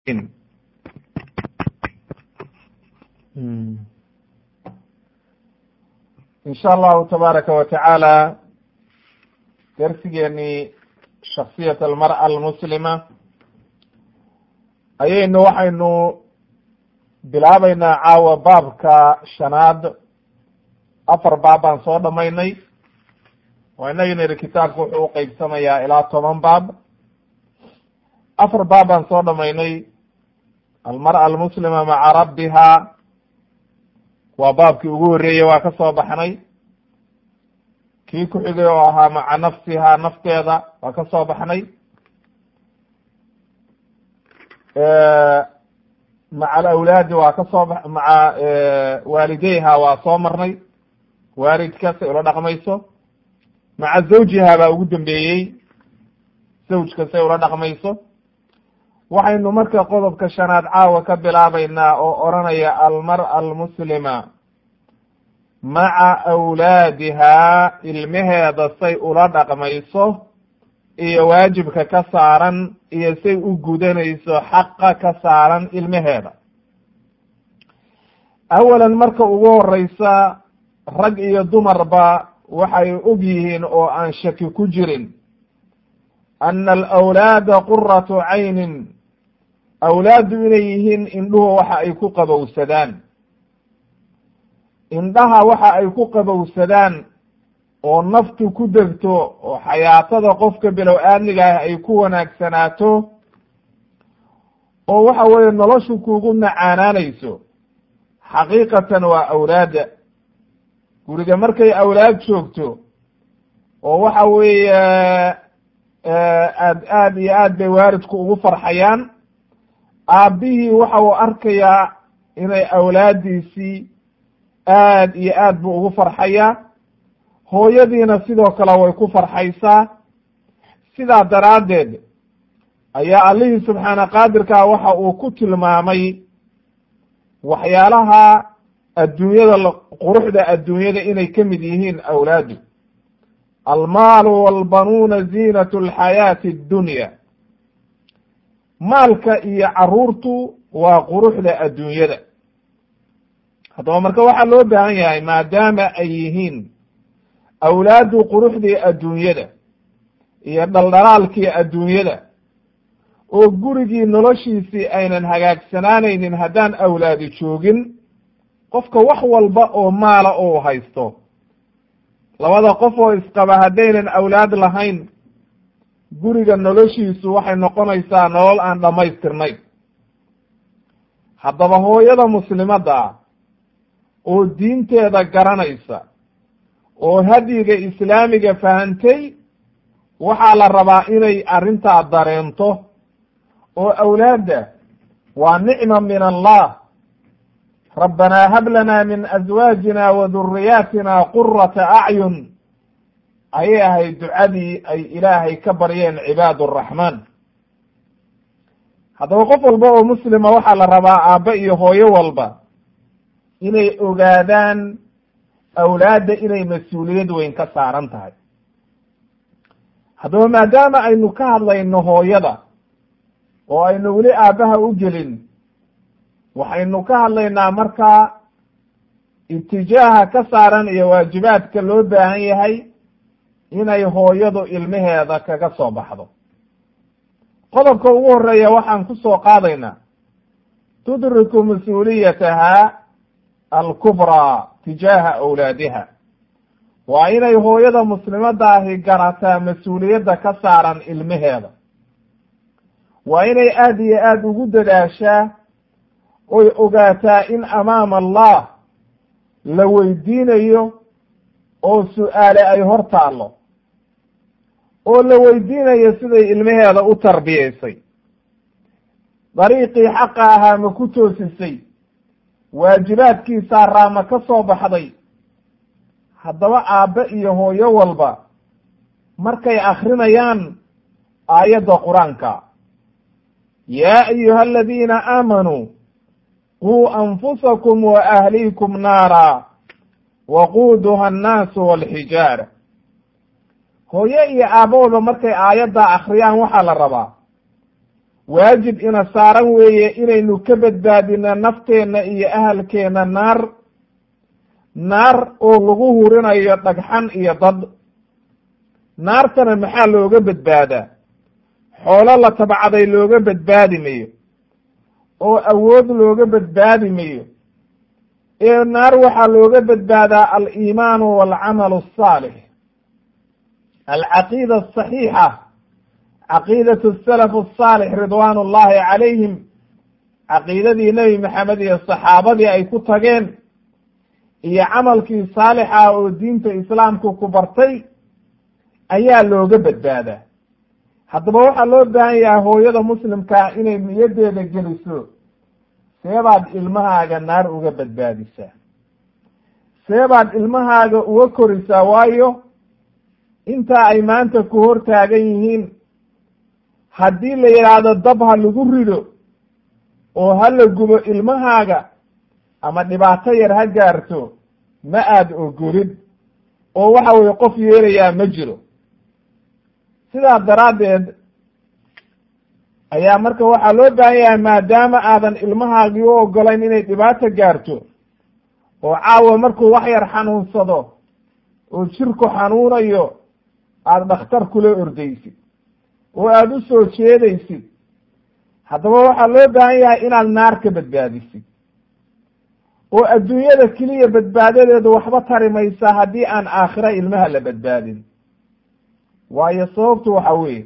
in sha allahu tabaaraka wa tacaala darsigeenii shaksiyat almar'a almuslima ayaynu waxaynu bilaabeynaa caawa baabka shanaad afar baab baan soo dhamaynay waa inagi niri kitaabku wuxuu uqeybsamayaa ilaa toban baab afar baab baan soo dhamaynay almar'a almuslima maca rabbiha waa baabkii ugu horreeyey waa ka soo baxnay kii ku xigay oo ahaa maca nafsiha nafteeda waa ka soo baxnay maca alawlaadi waa ka soo ba maca waalideyha waa soo marnay waalidka say ula dhaqmayso maca zawjiha baa ugu dambeeyey zawjka say ula dhaqmayso waxaynu marka qodobka shanaad caawa ka bilaabeynaa oo oranaya almar'a almuslima maca awlaadihaa ilmaheeda say ula dhaqmayso iyo waajibka ka saaran iyo say u gudanayso xaqa ka saaran ilmaheeda awalan marka ugu horeysa rag iyo dumarba waxay og yihiin oo aan shaki ku jirin ana alawlaada quratu caynin awlaaddu inay yihiin indhuhu waxa ay ku qabowsadaan indhaha waxa ay ku qabowsadaan oo naftu ku degto oo xayaatada qofka bilow aadmiga ah ay ku wanaagsanaato oo waxa weeye noloshu kugu macaanaanayso xaqiiqatan waa awlaadda guriga markay awlaad joogto oo waxa weeye aad aad iyo aad bay waalidku ugu farxayaan aabbihii waxa uu arkayaa inay awlaaddiisii aad iyo aad buu ugu farxayaa hooyadiina sidoo kale way ku farxaysaa sidaa daraaddeed ayaa allihii subxaana qaadirkaa waxa uu ku tilmaamay waxyaalaha adduunyada quruxda adduunyada inay ka mid yihiin awlaadu almaalu walbanuuna ziinatu alxayaati addunya maalka iyo caruurtu waa quruxda adduunyada haddaba marka waxaa loo baahan yahay maadaama ay yihiin awlaaddu quruxdii adduunyada iyo dhaldhalaalkii adduunyada oo gurigii noloshiisii aynan hagaagsanaanaynin haddaan awlaadi joogin qofka wax walba oo maala oo haysto labada qof oo isqaba haddaynan awlaad lahayn guriga noloshiisu waxay noqonaysaa nolol aan dhammaystirnayn haddaba hooyada muslimadda ah oo diinteeda garanaysa oo hadyiga islaamiga fahantay waxaa la rabaa inay arrintaa dareento oo awlaadda waa nicma min allah rabbanaa hab lanaa min azwaajina wa duriyaatina qurata acyun ayay ahayd ducadii ay ilaahay ka baryeen cibaad araxmaan haddaba qof walba oo muslima waxaa la rabaa aabbe iyo hooyo walba inay ogaadaan awlaadda inay mas-uuliyad weyn ka saaran tahay haddaba maadaama aynu ka hadlayno hooyada oo aynu weli aabbaha u gelin waxaynu ka hadlaynaa markaa itijaaha ka saaran iyo waajibaadka loo baahan yahay inay hooyadu ilmaheeda kaga soo baxdo qodobka ugu horeeya waxaan ku soo qaadaynaa tudriku mas-uuliyataha alkubraa tijaaha awlaadiha waa inay hooyada muslimadda ahi garataa mas-uuliyadda ka saaran ilmaheeda waa inay aada iyo aada ugu dadaashaa oy ogaataa in amaama allah la weydiinayo oo su-aale ay hor taallo oo la weydiinayo siday ilmaheeda u tarbiyaysay dariiqii xaqa ahaa ma ku toosisay waajibaadkiisaa raama ka soo baxday haddaba aabbe iyo hooyo walba markay akrinayaan aayadda qur-aanka yaa ayuha aladiina aamanuu quu anfusakum wa ahliikum naara waquuduha annaasu walxijaara hooyo iyo aabbahooda markay aayaddaa akriyaan waxaa la rabaa waajib ina saaran weeye inaynu ka badbaadino nafteenna iyo ahalkeenna naar naar oo lagu hurinayo dhagxan iyo dad naartana maxaa looga badbaadaa xoolo la tabcaday looga badbaadi mayo oo awood looga badbaadi mayo ee naar waxaa looga badbaadaa aliimaanu walcamalu asaalix alcaqiida asaxiixa caqiidatu salaf asaalix ridwaan ullahi calayhim caqiidadii nebi maxamed iyo saxaabadii ay ku tageen iyo camalkii saalixa oo diinta islaamku ku bartay ayaa looga badbaadaa haddaba waxaa loo baahan yahay hooyada muslimkaa inay niyaddeeda geliso seebaad ilmahaaga naar uga badbaadisaa seebaad ilmahaaga uga korisaa waayo intaa ay maanta ku hor taagan yihiin haddii la yidhaahdo dab ha lagu rido oo ha la gubo ilmahaaga ama dhibaato yar ha gaarto ma aad ogolid oo waxa weye qof yeelayaa ma jiro sidaa daraaddeed ayaa marka waxaa loo baahan yahay maadaama aadan ilmahaagii u ogolayn inay dhibaato gaarto oo caawa markuu wax yar xanuunsado oo jirku xanuunayo aada dhakhtar kula ordaysid oo aada u soo jeedaysid haddaba waxaa loo baahan yahay inaad naar ka badbaadisid oo adduunyada keliya badbaadadeedu waxba tari maysa haddii aan aakhira ilmaha la badbaadin waayo sababtu waxa weeye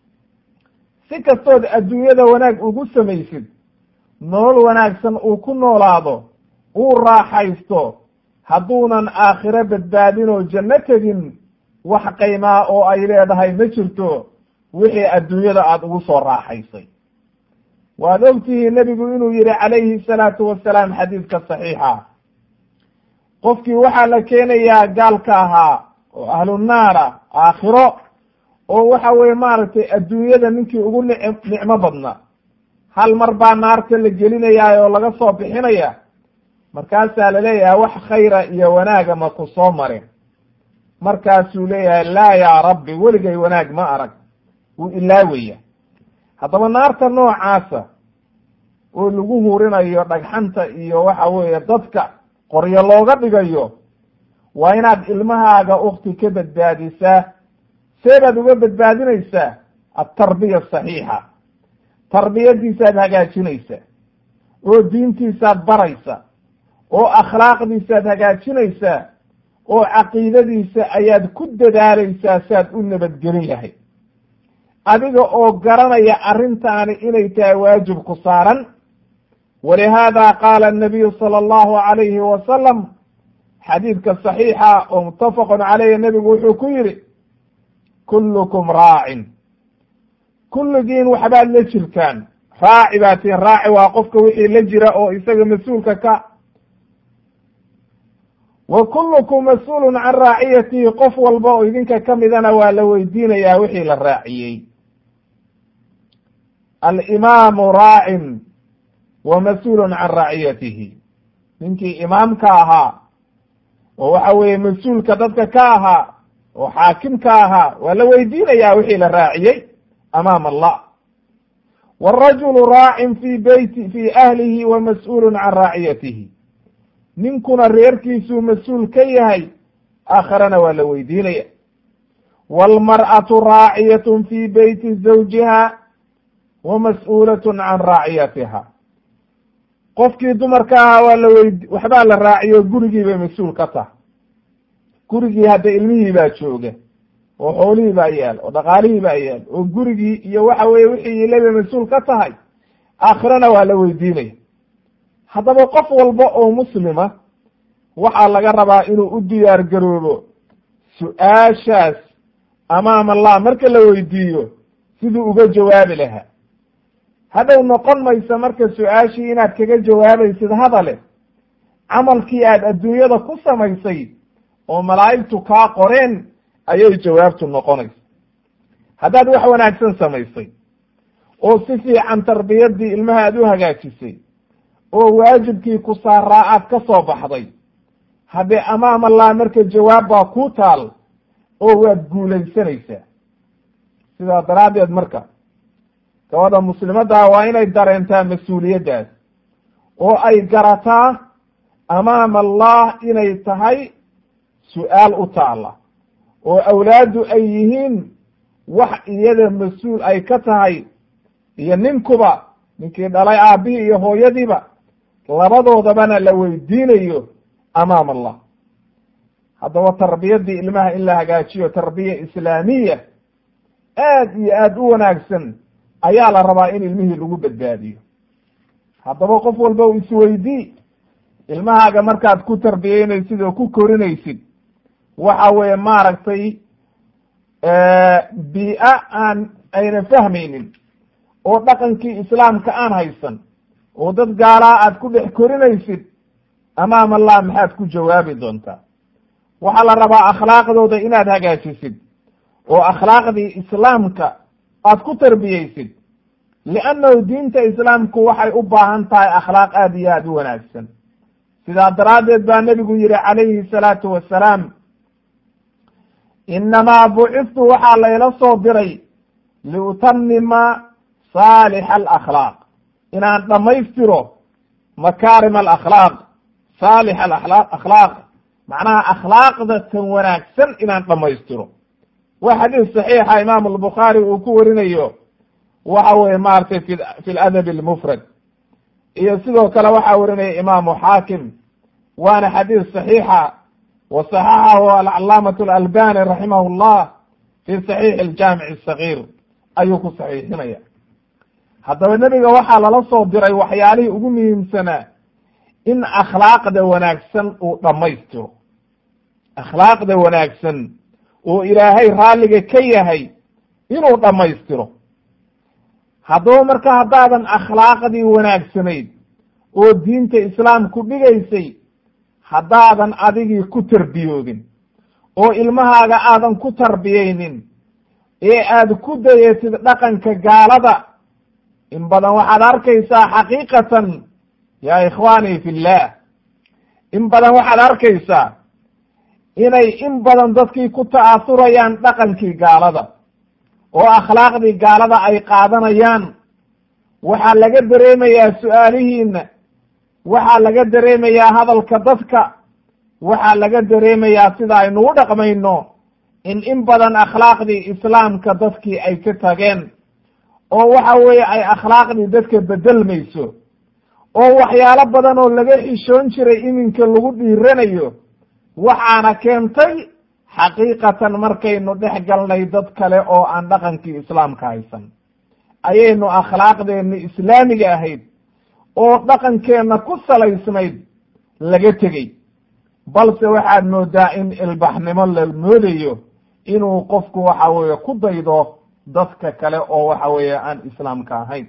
si kastood adduunyada wanaag ugu samaysid nolol wanaagsan uu ku noolaado uu raaxaysto hadduunan aakhiro badbaadin oo janno tegin wax qaymaa oo ay leedahay ma jirto wixii adduunyada aada ugu soo raaxaysay waad ogtihiin nebigu inuu yihi calayhi salaatu wasalaam xadiidka saxiixa qofkii waxaa la keenayaa gaalka ahaa oo ahlu naara aakhiro oo waxa weye maaragtay adduunyada ninkii ugu nic nicmo badna hal mar baa naarta la gelinayaa oo laga soo bixinaya markaasaa laleeyahay wax khayra iyo wanaaga ma ku soo marin markaasuu leeyahay laa yaa rabbi weligay wanaag ma arag wuu ilaawaya haddaba naarta noocaasa oo lagu hurinayo dhagxanta iyo waxa weeye dadka qoryo looga dhigayo waa inaad ilmahaaga ukti ka badbaadisaa seebaad uga badbaadinaysaa altarbiya asaxiixa tarbiyadiisaad hagaajinaysaa oo diintiisaad baraysa oo akhlaaqdiisaad hagaajinaysaa oo caqiidadiisa ayaad ku dadaalaysaa saad u nabadgelin lahayd adiga oo garanaya arrintaani inay tahay waajib ku saaran walihaada qaala anabiyu sala allahu alayhi wasalam xadiidka saxiixa oo muttafaqun caleyhi nebigu wuxuu ku yidhi kullukum raacin kulligiin waxbaad la jirtaan raaci baa tiin raaci waa qofka wixii la jira oo isaga mas-uulka ka wa kullukum mas-uulun can raaciyatihi qof walba oo idinka ka midana waa la weydiinayaa wixii la raaciyey alimaamu raacin wa mas-uulun can raaciyatihi ninkii imaamka ahaa oo waxa weeye mas-uulka dadka ka ahaa oo xaakimka ahaa waa la weydiinayaa wixii la raaciyey amaam allah wاrajulu raacin fi beyti fi ahlihi wa mas-uulun can raaciyatihi ninkuna reerkiisuu mas-uul ka yahay aakharana waa la weydiinaya wاlmar'atu raaciyat fi beyti zawjiha wa mas-uulat can raaciyatiha qofkii dumarka ahaa waa la weyd waxbaa la raaciyo gurigii bay mas-uul ka tahay gurigii hadda ilmihii baa jooga oo xoolihii baa yaal oo dhaqaalihii baa yaal oo gurigii iyo waxa weye wixii ile bay mas-uul ka tahay aakhirana waa la weydiinaya haddaba qof walba oo muslima waxaa laga rabaa inuu u diyaar garoobo su-aashaas amaam allah marka la weydiiyo siduu uga jawaabi lahaa hadhow noqon maysa marka su-aashii inaad kaga jawaabaysid hadale camalkii aad adduunyada ku samaysay oo malaa'igtu kaa qoreen ayay jawaabtu noqonaysa haddaad wax wanaagsan samaysay oo si fiican tarbiyadii ilmaha aad u hagaajisay oo waajibkii ku saaraa aad ka soo baxday haddee amaam allah marka jawaab baa kuu taal oo waad guulaysanaysaa sidaa daraaddeed marka gabadha muslimaddaa waa inay dareentaa mas-uuliyaddaas oo ay garataa amaama allah inay tahay su-aal u taalla oo awlaaddu ay yihiin wax iyada mas-uul ay ka tahay iyo ninkuba ninkii dhalay aabbihii iyo hooyadiiba labadoodabana la weydiinayo amaama allah haddaba tarbiyaddii ilmaha in la hagaajiyo tarbiya islaamiya aad iyo aad u wanaagsan ayaa la rabaa in ilmihii lagu badbaadiyo haddaba qof walba u isweydii ilmahaaga markaad ku tarbiyeynaysid oo ku korinaysid waxa weeye maaragtay bii-a aan ayna fahmaynin oo dhaqankii islaamka aan haysan oo dad gaalaa aad ku dhex korinaysid amaam allah maxaad ku jawaabi doontaa waxaa la rabaa akhlaaqdooda inaad hagaajisid oo akhlaaqdii islaamka aad ku tarbiyeysid liannahu diinta islaamku waxay u baahan tahay akhlaaq aada iyo aada u wanaagsan sidaa daraaddeed baa nebigu yihi calayhi salaatu wassalaam inamaa buciftu waxaa layla soo diray liutamima saalixa alakhlaaq inaan dhammaystiro makaarim alakhlaaq saalix alakhlaaq macnaha akhlaaqda tan wanaagsan inaan dhammaystiro waa xadiis saxiixa imaamu albukhaari uu ku warinayo waxa weye maratay fi fi ladabi almufrad iyo sidoo kale waxaa warinaya imaamu xaakim waana xadiis saxiixa wa saxaxahu alcalaamatu alalbani raximah llah fi saxiixi aljaamic asagiir ayuu ku saxiixinaya haddaba nebiga waxaa lala soo diray waxyaalihii ugu muhiimsanaa in akhlaaqda wanaagsan uu dhammaystiro akhlaaqda wanaagsan oo ilaahay raalliga ka yahay inuu dhammaystiro haddaba marka haddaadan akhlaaqdii wanaagsanayd oo diinta islaamku dhigaysay haddaadan adigii ku tarbiyoodin oo ilmahaaga aadan ku tarbiyeynin ee aad ku dayatid dhaqanka gaalada in badan waxaad arkaysaa xaqiiqatan yaa ikhwaanii fillah in badan waxaad arkaysaa inay in badan dadkii ku ta'asurayaan dhaqankii gaalada oo akhlaaqdii gaalada ay qaadanayaan waxaa laga dareemayaa su-aalihiina waxaa laga dareemayaa hadalka dadka waxaa laga dareemayaa sida aynu u dhaqmayno in in badan akhlaaqdii islaamka dadkii ay ka tageen oo waxa weeye ay akhlaaqdii dadka bedelmayso oo waxyaalo badan oo laga xishoon jiray iminka lagu dhiiranayo waxaana keentay xaqiiqatan markaynu dhex galnay dad kale oo aan dhaqankii islaamka haysan ayaynu akhlaaqdeenni islaamiga ahayd oo dhaqankeenna ku salaysnayd laga tegey balse waxaad moodaa in ilbaxnimo la moodayo inuu qofku waxa weeye ku daydo dadka kale oo waxa weeye aan islaamka ahayn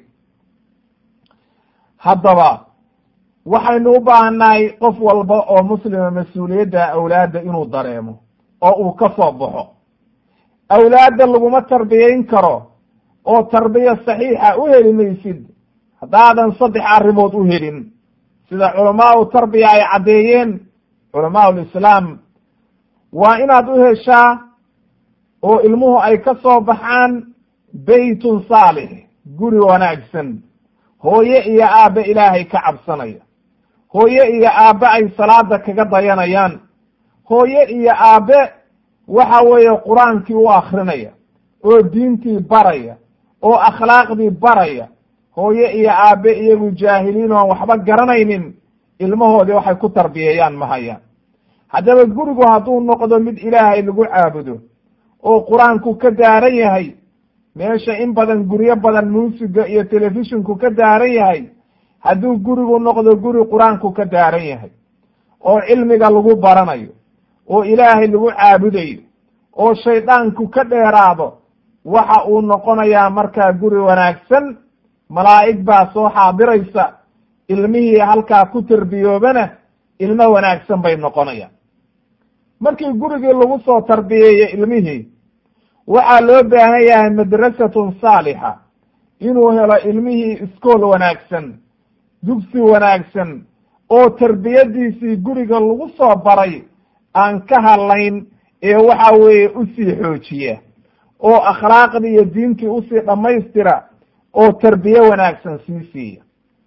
haddaba waxaynu u baahannahay qof walba oo muslima mas-uuliyadda awlaadda inuu dareemo oo uu ka soo baxo awlaadda laguma tarbiyayn karo oo tarbiya saxiixa u heli maysid haddaadan saddex arrimood u helin sida culamaau tarbiya ay caddeeyeen culamaau lislaam waa inaad u heshaa oo ilmuhu ay ka soo baxaan beytun saalix guri wanaagsan hooye iyo aabbe ilaahay ka cabsanaya hooye iyo aabbe ay salaada kaga dayanayaan hooye iyo aabbe waxa weeye qur-aankii u akrinaya oo diintii baraya oo akhlaaqdii baraya hooye iyo aabbe iyagu jaahiliin oan waxba garanaynin ilmahoodii waxay ku tarbiyeeyaan ma hayaan haddaba gurigu hadduu noqdo mid ilaahay lagu caabudo oo qur-aanku ka daaran yahay meesha in badan guryo badan muusiga iyo telefishinku ka daaran yahay hadduu gurigu noqdo guri qur-aanku ka daaran yahay oo cilmiga lagu baranayo oo ilaahay lagu caabudayo oo shaydaanku ka dheeraado waxa uu noqonayaa markaa guri wanaagsan malaa'ig baa soo xaadiraysa ilmihii halkaa ku tarbiyoobana ilmo wanaagsan bay noqonayaan markii gurigii lagu soo tarbiyeeyo ilmihii waxaa loo baahan yahay madrasatun saalixa inuu helo ilmihii iskool wanaagsan dugsi wanaagsan oo tarbiyadiisii guriga lagu soo baray aan ka hadlayn ee waxa weeye usii xoojiya oo akhlaaqdii iyo diintii usii dhammaystira oo tarbiye wanaagsan sii siiya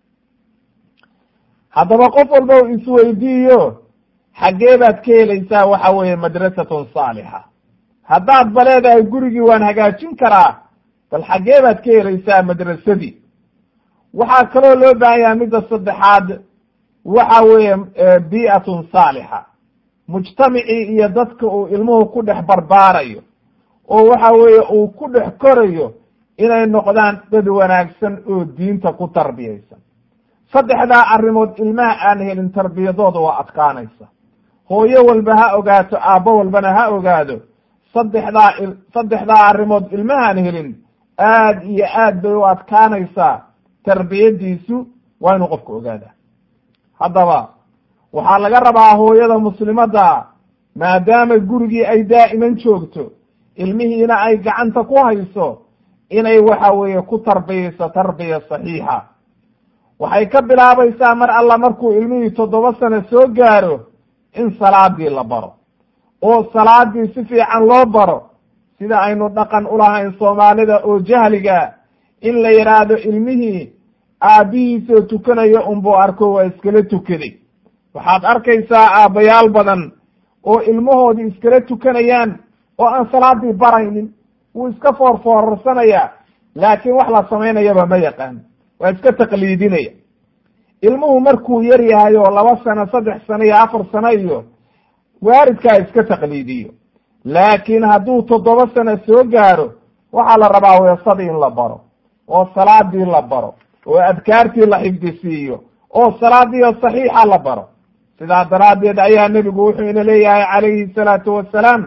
haddaba qof walba u isweydiiyo xaggee baad ka helaysaa waxa weeye madrasatun saalixa haddaad ba leedahay gurigii waan hagaajin karaa bal xaggee baad ka helaysaa madrasadii waxaa kaloo loo baahan yahay midda saddexaad waxa weeye bii'atun saalixa mujtamacii iyo dadka uu ilmuhu ku dhex barbaarayo oo waxa weeye uu ku dhex korayo inay noqdaan dad wanaagsan oo diinta ku tarbiyaysan saddexdaa arrimood ilmaha aan helin tarbiyadooda waa adkaanaysa hooyo walba ha ogaato aabbo walbana ha ogaado saddexdaa saddexdaa arrimood ilmahaan helin aad iyo aad bay u adkaanaysaa tarbiyadiisu waa inuu qofku ogaadaa haddaba waxaa laga rabaa hooyada muslimadda maadaama gurigii ay daa'iman joogto ilmihiina ay gacanta ku hayso inay waxa weeye ku tarbiyayso tarbiya saxiixa waxay ka bilaabaysaa mar alla markuu ilmihii toddoba sano soo gaaro in salaadii la baro oo salaadii si fiican loo baro sida aynu dhaqan ulahayn soomaalida oo jahliga in la yidhaahdo ilmihii aabbihiisoo tukanayo unbuu arko waa iskala tukaday waxaad arkaysaa aabbayaal badan oo ilmahoodii iskala tukanayaan oo aan salaadii baraynin wuu iska foorfoorarsanayaa laakiin wax la samaynayaba ma yaqaan waa iska taqliidinaya ilmuhu markuu yar yahay oo laba sano saddex sano iyo afar sano iyo waaridkaa iska taqliidiyo laakiin hadduu toddoba sano soo gaaro waxaa la rabaa weesadii in la baro oo salaadii la baro oo adkaartii la xifdisiiyo oo salaadiio saxiixa la baro sidaa daraaddeed ayaa nebigu wuxuu ina leeyahay calayhi salaatu wassalaam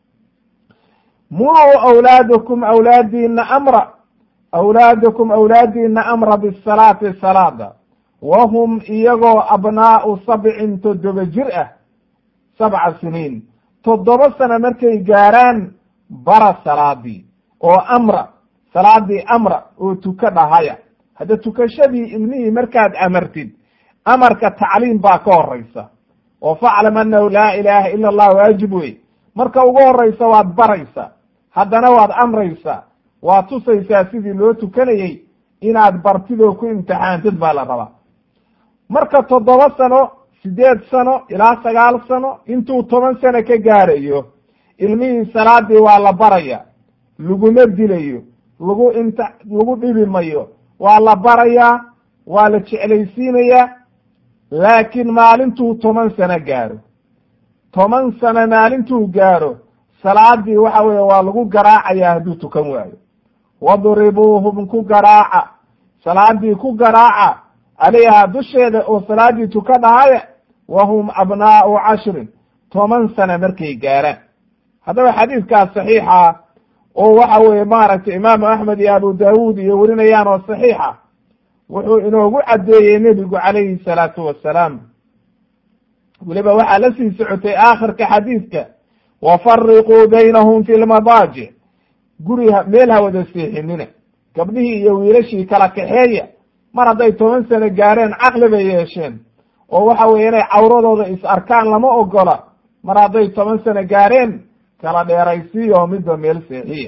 muruu awlaadakum awlaadiina amra awlaadakum awlaadiina amra bisalaati salaada wa hum iyagoo abnaa'u sabcin toddoba jir ah sabca siniin toddoba sano markay gaaraan bara salaadii oo amra salaadii amra oo tuka dhahaya hadda tukashadii ilmihii markaad amartid amarka tacliim baa ka horeysa oo faclam annahu laa ilaaha ila allah waajib wey marka ugu horeysa waad baraysa haddana waad amraysaa waad tusaysaa sidii loo tukanayey inaad bartid oo ku imtixaantid baa la rabaa marka toddoba sano sideed sano ilaa sagaal sano intuu toban sano ka gaarayo ilmihii salaadii waa la baraya laguma dilayo lagu imta lagu dhibi mayo waa la barayaa waa la jeclaysiinayaa laakiin maalintuu toban sano gaaro toban sano maalintuu gaaro salaadii waxa weeye waa lagu garaacayaa hadduu tukan waayo wadribuuhum ku garaaca salaadii ku garaaca calayhaa dusheeda oo salaadii tuka dhahaya wa hum abnaa'u cashrin toban sano markay gaaraan haddaba xadiidkaas saxiixa oo waxa weeye maaragtay imaamu axmed iyo abu daawuud iyo werinayaan oo saxiixa wuxuu inoogu caddeeyey nebigu calayhi salaatu wassalaam weliba waxaa la sii socotay aakhirka xadiidka wafariquu baynahum fi lmadaajic guri meel ha wada seexinina gabdhihii iyo wiilashii kala kaxeeya mar hadday toban sano gaareen caqli bay yeesheen oo waxa weeye inay cawradooda is arkaan lama ogola mar hadday toban sano gaareen kala dheeraysiiya oo midba meel seexiya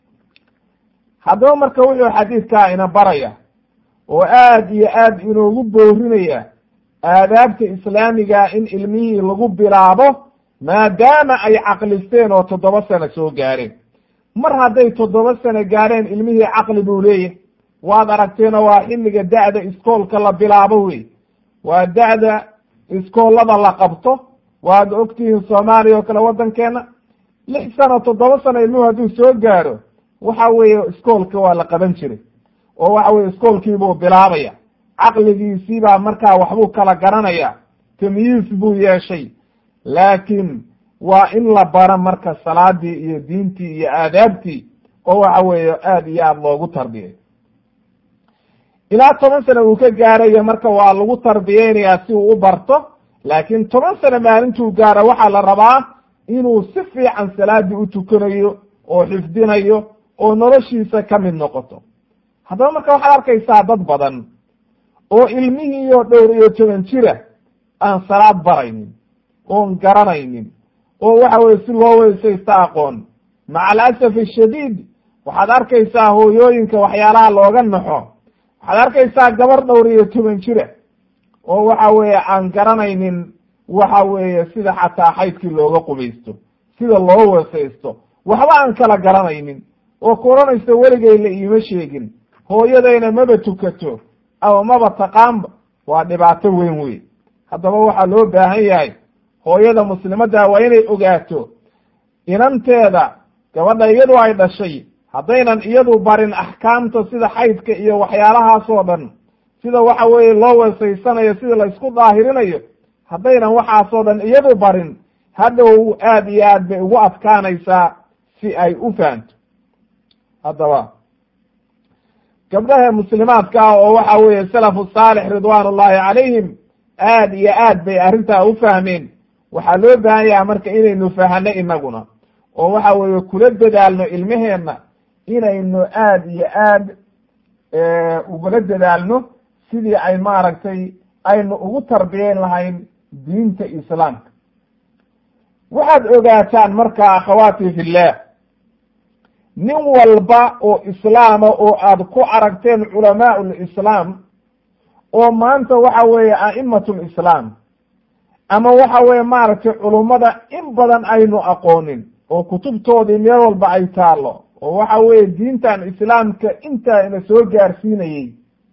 haddaba marka wuxuu xadiidkaa ina baraya oo aad iyo aad inoogu boorinaya aadaabta islaamiga in ilmihii lagu bilaabo maadaama ay caqlisteen oo toddoba sano soo gaareen mar hadday toddoba sano gaareen ilmihii caqli buu leeyahay waad aragteenoo waa xilliga da'da iskoolka la bilaabo wey waa da'da iskoollada la qabto waad ogtihiin soomaaliya oo kale waddankeena lix sano toddoba sano ilmuhu hadduu soo gaaro waxa weeye iskoolka waa la qaban jiray oo waxa weye iskoolkiibuu bilaabaya caqligiisii baa markaa waxbuu kala garanaya tamyiis buu yeeshay laakiin waa in la bara marka salaadii iyo diintii iyo aadaabtii oo waxa weeye aad iyo aad loogu tarbiyay ilaa toban sano uu ka gaarayo marka waa lagu tarbiyeynayaa si uu u barto laakiin toban sano maalintuu gaaro waxaa la rabaa inuu si fiican salaadii u tukanayo oo xifdinayo oo noloshiisa ka mid noqoto haddaba marka waxaad arkaysaa dad badan oo ilmihiioo dhowr iyo toban jira aan salaad baraynin oon garanaynin oo waxa weye si loo weysaysta aqoon maca alasaf ashadiid waxaad arkaysaa hooyooyinka waxyaalaha looga naxo waxaad arkaysaa gabar dhowr iyo toban jira oo waxa weeye aan garanaynin waxa weeye sida xataa xaydkii looga qubaysto sida loo weesaysto waxba aan kala garanaynin oo ku odhanaysa weligay la iima sheegin hooyadayna maba tukato ama maba taqaanba waa dhibaato weyn wey haddaba waxaa loo baahan yahay hooyada muslimadda waa inay ogaato inanteeda gabadha iyadu ay dhashay haddaynan iyadu barin axkaamta sida xaydka iyo waxyaalahaasoo dhan sida waxa weeye loo weesaysanayo sida la isku daahirinayo haddaynan waxaasoo dhan iyadu barin hadhow aad iyo aad bay ugu adkaanaysaa si ay u fahanto haddaba gabdhaha muslimaadka ah oo waxa weeye salafu saalix ridwaan ullahi calayhim aad iyo aad bay arrintaa u fahmeen waxaa loo baahan yaha marka inaynu fahano inaguna oo waxa weeye kula dadaalno ilmaheenna inaynu aad iyo aad ugula dadaalno sidii ay maaragtay aynu ugu tarbiyeyn lahayn diinta islaamka waxaad ogaataan marka akhawaati fillah nin walba oo islaama oo aad ku aragteen culamaau lislaam oo maanta waxa weeye a'imatu lislaam ama waxa weeye maaragtay culummada in badan aynu aqoonin oo kutubtoodii meel walba ay taallo oo waxa weeye diintan islaamka intaa ina soo gaarsiinayey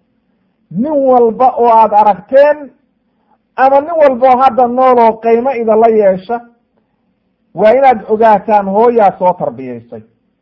nin walba oo aad aragteen ama nin walba oo hadda nool oo qiimo idala yeesha waa inaad ogaataan hooyaa soo tarbiyaysay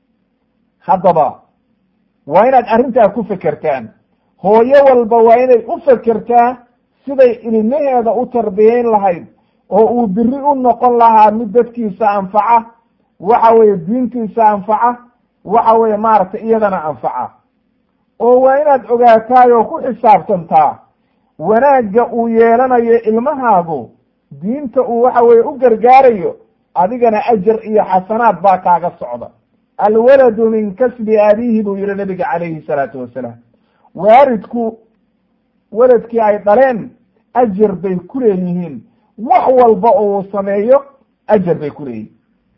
haddaba waa inaad arrintaa ku fekertaan hooyo walba waa inay u fekertaa siday ilmaheeda u tarbiyeyn lahayd oo uu biri u noqon lahaa mid dadkiisa anfaca waxa weeye diintiisa anfaca waxa weeye maaragtay iyadana anfaca oo waa inaad ogaataay oo ku xisaabtantaa wanaagga uu yeelanayo ilmahaagu diinta uu waxa weeye u gargaarayo adigana ajar iyo xasanaad baa kaaga socda alwaladu min kasbi abiihi buu yihi nabiga calayhi salaatu wasalaam waaridku weladkii ay dhaleen ajar bay ku leeyihiin wax walba oo uu sameeyo ajar bay ku leeyihiin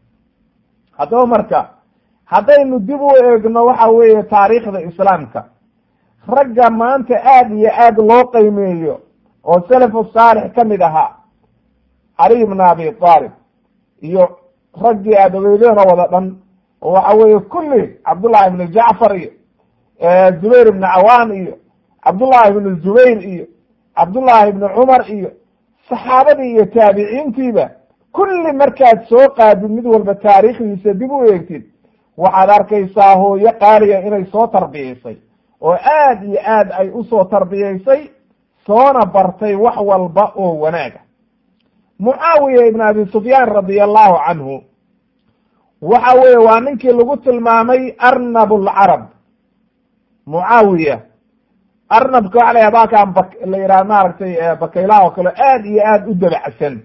haddaba marka haddaynu dib u eegno waxa weeye taariikhda islaamka ragga maanta aad iyo aad loo qiimeeyo oo salafu saalix ka mid ahaa cali ibn abi taalib iyo raggii aad ogeydeen oo wada dhan oo waxa weeye kulli cabdullahi ibnu jacfar iyo zubayr ibnu cawaan iyo cabdullahi ibnu zubayr iyo cabdullahi ibnu cumar iyo saxaabadii iyo taabiciintiiba kulli markaad soo qaadid mid walba taariikhdiisa dib u eegtid waxaad arkaysaa hooyo qaaliya inay soo tarbiyaysay oo aad iyo aad ay usoo tarbiyaysay soona bartay wax walba oo wanaaga mucaawiya ibn abi sufyaan radia allahu canhu waxa weeye waa ninkii lagu tilmaamay arnab lcarab mucaawiya arnabka waxa la yah baalkaan bak la yidhaha maaragtay bakaylaha oo kale aad iyo aad u dabacsan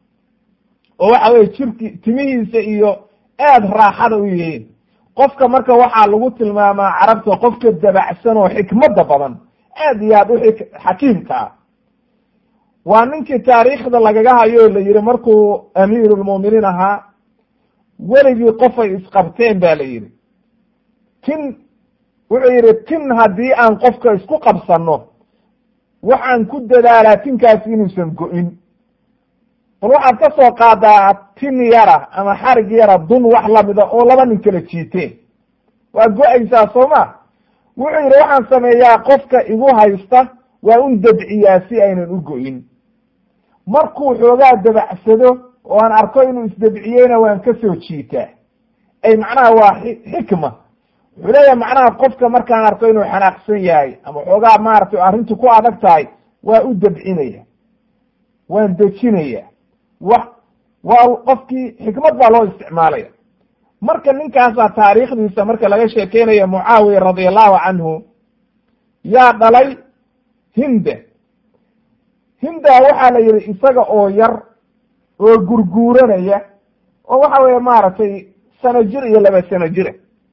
oo waxa weye jirki timihiisa iyo aad raaxada u yihiin qofka marka waxaa lagu tilmaamaa carabta qofka dabacsan oo xikmada badan aad iyo aad u xakiimka ah waa ninkii taariikhda lagaga hayo la yihi markuu amiirulmu'miniin ahaa weligii qofay isqabteen ba la yihi tin wuxuu yihi tin haddii aan qofka isku qabsano waxaan ku dadaalaa tinkaasi inuusan go-in bal waxaad ka soo qaadaa tin yara ama xarig yara dun wax lamida oo laba nin kala jiiteen waa go-aysaa soo ma wuxuu yihi waxaan sameeyaa qofka igu haysta waa un dabciyaa si aynan u go-in markuu xoogaa dabacsado oo aan arko inuu isdabciyeyna waan ka soo jiitaa ay macnaha waa xikma wuxuu leeyahay macnaha qofka markaan arko inuu xanaaqsan yahay ama xoogaa maaragtay arrintu ku adag tahay waa u dabcinaya waan dejinaya wa waa qofkii xikmad baa loo isticmaalaya marka ninkaasaa taariikhdiisa marka laga sheekeynayo mucaawiya radia allahu canhu yaa dhalay hinda hinda waxaa la yihi isaga oo yar oo gurguuranaya oo waxa weeye maaragtay sano jir iyo laba sano jira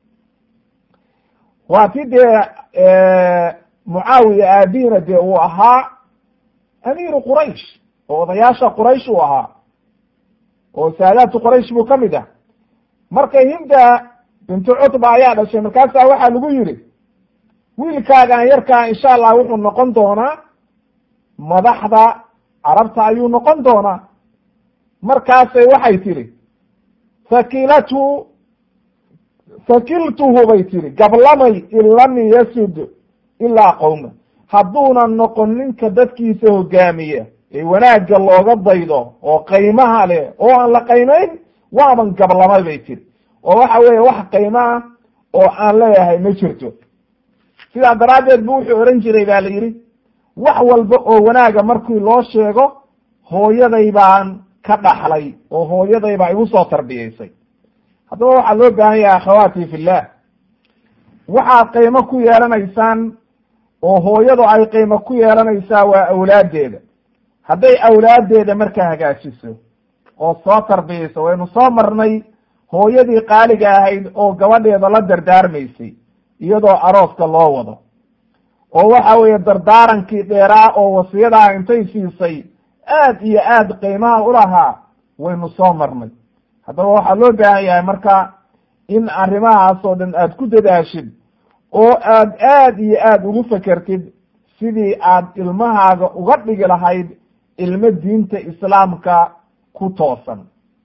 waa ti dee mucaawiya aabihina dee uu ahaa amiiru quraysh oo odayaasha quraysh uu ahaa oo saadaatu quraysh buu ka mid ah marka hinda bintu cutba ayaa dhashay markaasaa waxaa lagu yidhi wiilkaagaan yarkaa insha allah wuxuu noqon doonaa madaxda carabta ayuu noqon doonaa markaasay waxay tidhi sakilatu sakiltuhu bay tihi gablamay in lam yasud ilaa qowma hadduunan noqon ninka dadkiisa hogaamiya ee wanaagga looga daydo oo qaymaha leh oo aan la qaymayn waaban gablamay bay tiri oo waxa weeye wax qaymo ah oo aan leeyahay ma jirto sidaa daraaddeed bu wuxuu ohan jiray ba la yidhi wax walba oo wanaaga markii loo sheego hooyaday baan ka dhaxlay oo hooyaday baa igu soo tarbiyaysay haddaba waxaa loo baahan yahay akhawaati fillah waxaad qiimo ku yeelanaysaan oo hooyadu ay qiimo ku yeelanaysaa waa awlaaddeeda hadday awlaaddeeda markaa hagaajiso oo soo tarbiyayso waynu soo marnay hooyadii qaaliga ahayd oo gabadheeda la dardaarmaysay iyadoo arooska loo wado oo waxa weeye dardaarankii dheeraa oo wasiyadaa intay siisay aad iyo aad qiimaha ulahaa waynu soo marnay haddaba waxaa loo baahan yahay marka in arrimahaas oo dhan aad ku dadaashid oo aad aad iyo aad ugu fekertid sidii aad ilmahaaga uga dhigi lahayd ilmo diinta islaamka ku toosan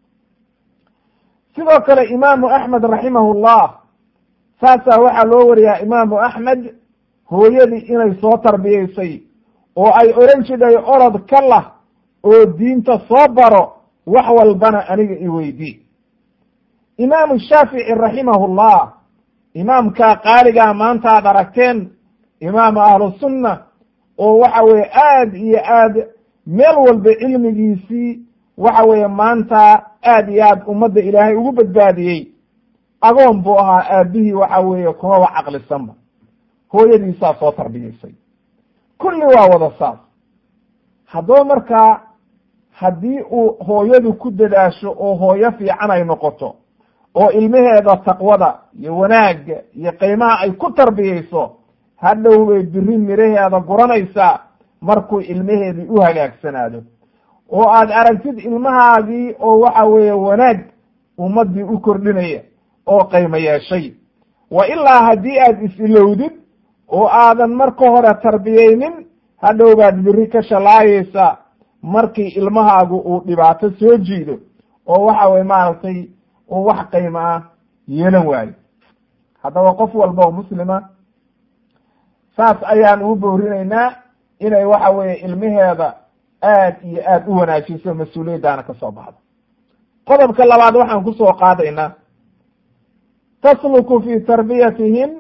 sidoo kale imaamu axmed raximahullah saasaa waxaa loo wariyaa imaamu axmed hooyadii inay soo tarbiyaysay oo ay odhan jidhay orod ka lah oo diinta soo baro wax walbana aniga iweydii imaamu shaafici raximahullah imaamkaa qaaligaa maanta ad aragteen imaamu ahlusunna oo waxa weeye aad iyo aad meel walba cilmigiisii waxa weeye maanta aad iyo aad ummadda ilaahay ugu badbaadiyey agoon buu ahaa aabihii waxa weeye kumaba caqlisanba hooyadiisaa soo tarbiyaysay kulli waa wada saas haddaba markaa haddii uu hooyadu ku dadaasho oo hooyo fiican ay noqoto oo ilmaheeda taqwada iyo wanaagga iyo qiimaha ay ku tarbiyayso hadhow bay biri miraheeda guranaysaa markuu ilmaheedii u hagaagsanaado oo aad aragtid ilmahaagii oo waxa weeye wanaag ummaddii u kordhinaya oo qiimo yeeshay wa ilaa haddii aad is-ilowdid oo aadan marka hore tarbiyeynin hadhow baad biri ka shalaayaysaa markii ilmahaagu uu dhibaato soo jiido oo waxa weye maaragtay uu wax qiimo ah yeelan waayo haddaba qof walba oo muslima saas ayaan ugu boorinaynaa inay waxa weeye ilmaheeda aad iyo aad u wanaajiso mas-uuliyaddaana ka soo baxdo qodobka labaad waxaan kusoo qaadaynaa tasluku fi tarbiyatihim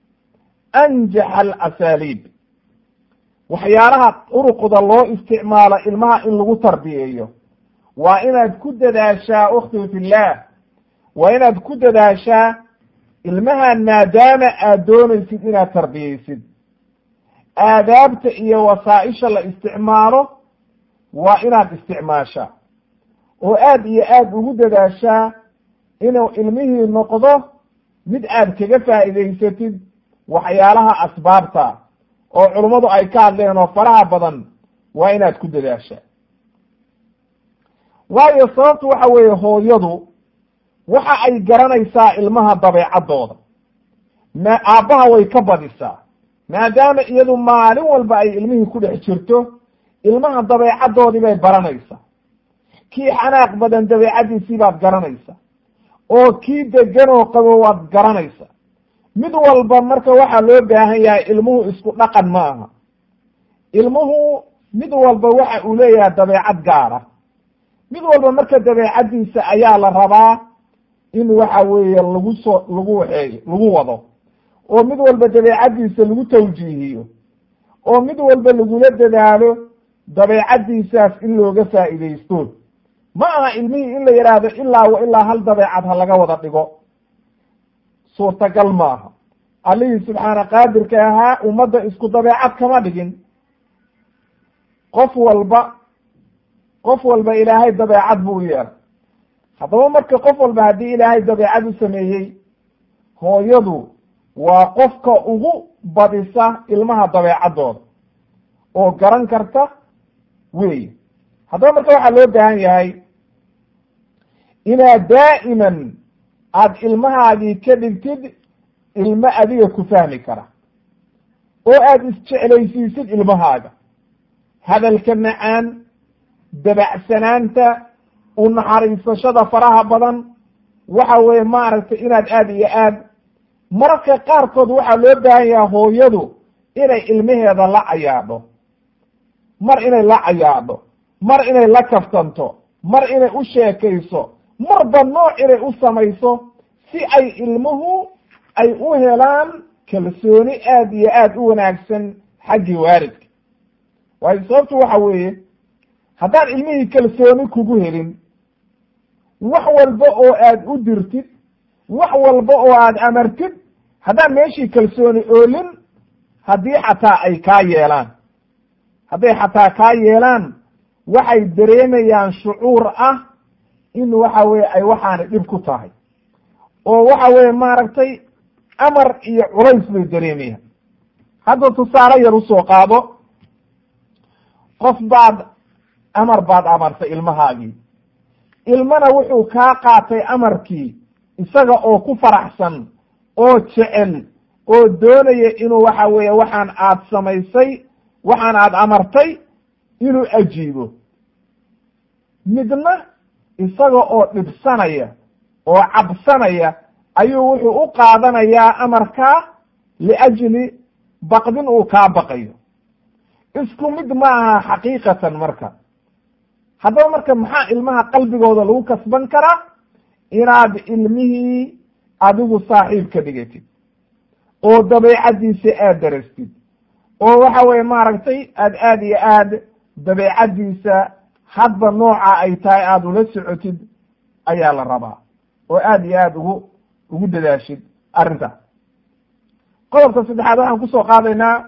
anjaxa alasaaliib waxyaalaha uruqda loo isticmaalo ilmaha in lagu tarbiyeeyo waa inaad ku dadaashaa ukhti fillaah waa inaad ku dadaashaa ilmahan maadaama aad doonaysid inaad tarbiyeysid aadaabta iyo wasaa-isha la isticmaalo waa inaad isticmaashaa oo aad iyo aad ugu dadaashaa inuu ilmihii noqdo mid aad kaga faa'iidaysatid waxyaalaha asbaabta oo culummadu ay ka hadleen oo faraha badan waa inaad ku dadaashaa waayo sababtu waxa weeye hooyadu waxa ay garanaysaa ilmaha dabeecaddooda ma aabbaha way ka badisaa maadaama iyadu maalin walba ay ilmihii ku dhex jirto ilmaha dabeecaddoodii bay baranaysaa kii xanaaq badan dabeecaddiisii baad garanaysaa oo kii degan oo qabo waad garanaysaa mid walba marka waxaa loo baahan yahay ilmuhu isku dhaqan ma aha ilmuhu mid walba waxa uu leeyahay dabeecad gaara mid walba marka dabeecaddiisa ayaa la rabaa in waxa weeye lagu soo lagu waxeeyo lagu wado oo mid walba dabeecaddiisa lagu tawjiihiyo oo mid walba lagula dadaalo dabeecaddiisaas in looga faa'iidaysto ma aha ilmihii in la yidhaahdo ilaa wa ilaa hal dabeecad ha laga wada dhigo suurtagal maaha allihii subxaana qaadirka ahaa ummadda isku dabeecad kama dhigin qof walba qof walba ilaahay dabeecad buu u yeelay haddaba marka qof walba haddii ilaahay dabeecad u sameeyey hooyadu waa qofka ugu badisa ilmaha dabeecaddooda oo garan karta weeye haddaba marka waxaa loo baahan yahay inaad daa'iman aad ilmahaagii ka dhigtid ilmo adiga ku fahmi kara oo aad isjeclaysiisid ilmahaaga hadalka macaan dabacsanaanta u naxariisashada faraha badan waxa weeye maaragtay inaad aad iyo aad mararka qaarkood waxaa loo baahan yaha hooyadu inay ilmaheeda la cayaadho mar inay la cayaadho mar inay la kaftanto mar inay u sheekayso marba nooc inay u samayso si ay ilmuhu ay u helaan kalsooni aad iyo aad u wanaagsan xaggii waalidka waayo sababtu waxa weeye haddaan ilmihii kalsooni kugu helin wax walba oo aad u dirtid wax walba oo aad amartid haddaan meeshii kalsooni oolin haddii xataa ay kaa yeelaan hadday xataa kaa yeelaan waxay dareemayaan shucuur ah in waxa weye ay waxaani dhib ku tahay oo waxa weye maaragtay amar iyo culays bay dareemayaan hadda tusaale yar usoo qaado qof baad amar baad amartay ilmahaagii ilmana wuxuu kaa qaatay amarkii isaga oo ku faraxsan oo jecel oo doonaya inuu waxa weeye waxaan aad samaysay waxaan aad amartay inuu ajiibo midna isaga oo dhibsanaya oo cabsanaya ayuu wuxuu u qaadanayaa amarkaa liajli baqdin uu kaa baqayo isku mid ma aha xaqiiqatan marka haddaba marka maxaa ilmaha qalbigooda lagu kasban karaa inaad ilmihii adigu saaxiib ka dhigatid oo dabeecaddiisa aad darastid oo waxa weye maaragtay aad aad iyo aad dabeecaddiisa hadba nooca ay tahay aada ula socotid ayaa la rabaa oo aad iyo aad ugu ugu dadaashid arrinta qodobka saddexaad waxaan kusoo qaadaynaa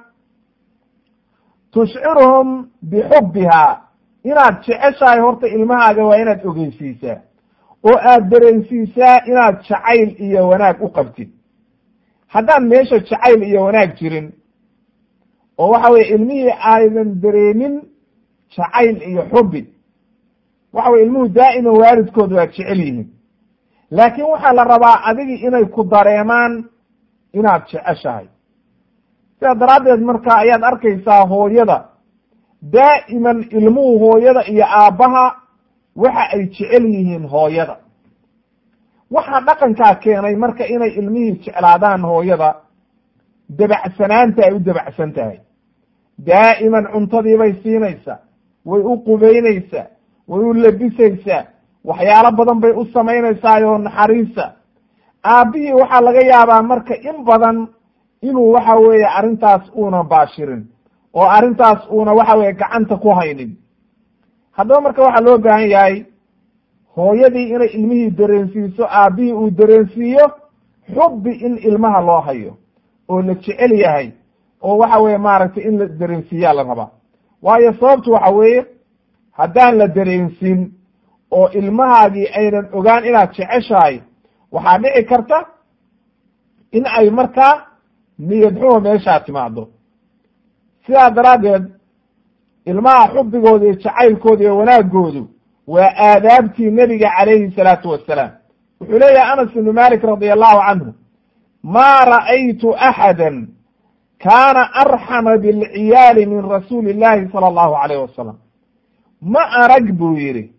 tushciruhum bixubbiha inaad jeceshahay horta ilmahaaga waa inaad ogeysiisaa oo aad dareensiisaa inaad jacayl iyo wanaag u qabtid haddaan meesha jacayl iyo wanaag jirin oo waxa weye ilmihii aydan dareemin jacayl iyo xubbi waxa weye ilmuhu daa'iman waalidkood waa jecel yihiin laakiin waxaa la rabaa adigii inay ku dareemaan inaad jeceshahay sidaa daraaddeed marka ayaad arkaysaa hooyada daa'iman ilmuhu hooyada iyo aabbaha waxa ay jecel yihiin hooyada waxaa dhaqankaa keenay marka inay ilmihii jeclaadaan hooyada dabacsanaanta ay u dabacsan tahay daa'iman cuntadiibay siinaysaa way u qubaynaysaa way u labisaysaa waxyaalo badan bay u samaynaysaayoo naxariisa aabbihii waxaa laga yaabaa marka in badan inuu waxa weeye arrintaas uuna baashirin oo arrintaas uuna waxa weye gacanta ku haynin haddaba marka waxaa loo baahan yahay hooyadii inay ilmihii dareensiiso aabbihii uu dareensiiyo xubbi in ilmaha loo hayo oo la jecel yahay oo waxa weye maaragtay in la dareensiiyaa la rabaa waayo sababtu waxa weeye haddaan la dareensin oo ilmahaagii aynan ogaan inaad jeceshahay waxaa dhici karta in ay markaa niyad xumo meeshaa timaado sidaa daraaddeed ilmaha xubbigooda iyo jacaylkooda iyo wanaagoodu waa aadaabtii nebiga calayhi salaatu wassalaam wuxuu leeyahay anas ibnu malik radi allahu canhu ma ra'aytu axada kaana arxama bilciyaali min rasuuli illahi sala allahu alayh wasalam ma arag buu yidhi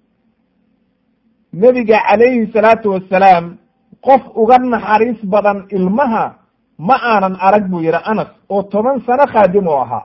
nebiga calayhi salaatu wassalaam qof uga naxariis badan ilmaha ma aanan arag buu yidhi anas oo toban sano khaadim oo ahaa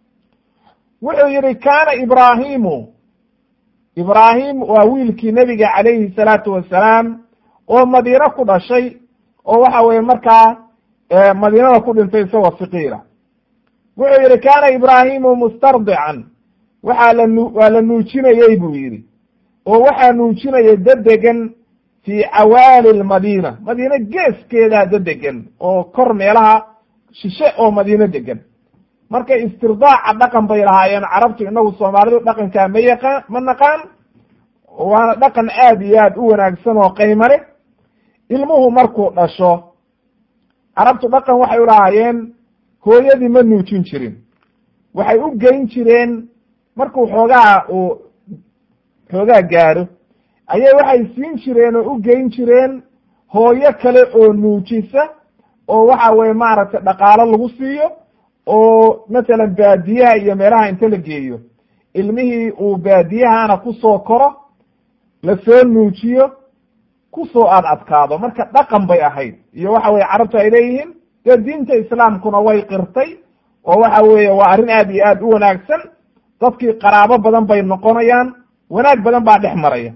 wuxuu yidhi kaana ibraahimu ibraahim waa wiilkii nebiga calayhi salaatu wassalaam oo madiino ku dhashay oo waxa weye markaa madiinada ku dhintay isagoo siqiira wuxuu yidhi kaana ibraahimu mustardican waxaa la nu waa la nuujinayey buu yidhi oo waxaa nuujinaya dadegan fii cawaali lmadiina madiine geeskeedaa dadegan oo kor meelaha shishe oo madiino degan marka istirdaaca dhaqan bay lahaayeen carabtu inagu soomaalidu dhaqankaa ma yaqaan ma naqaan waana dhaqan aad iyo aad u wanaagsan oo qayma leh ilmuhu markuu dhasho carabtu dhaqan waxay u lahaayeen hooyadii ma nuujin jirin waxay u geyn jireen markuu xoogaa uu xoogaa gaaro ayay waxay siin jireen oo u geyn jireen hooyo kale oo nuujisa oo waxa weye maaragtay dhaqaalo lagu siiyo oo masalan baadiyaha iyo meelaha inta la geeyo ilmihii uu baadiyahana kusoo koro lasoo nuujiyo kusoo aad adkaado marka dhaqan bay ahayd iyo waxa weye carabtu ay leeyihiin dee diinta islaamkuna way qirtay oo waxa weeye waa arrin aad iyo aad u wanaagsan dadkii qaraabo badan bay noqonayaan wanaag badan baa dhex maraya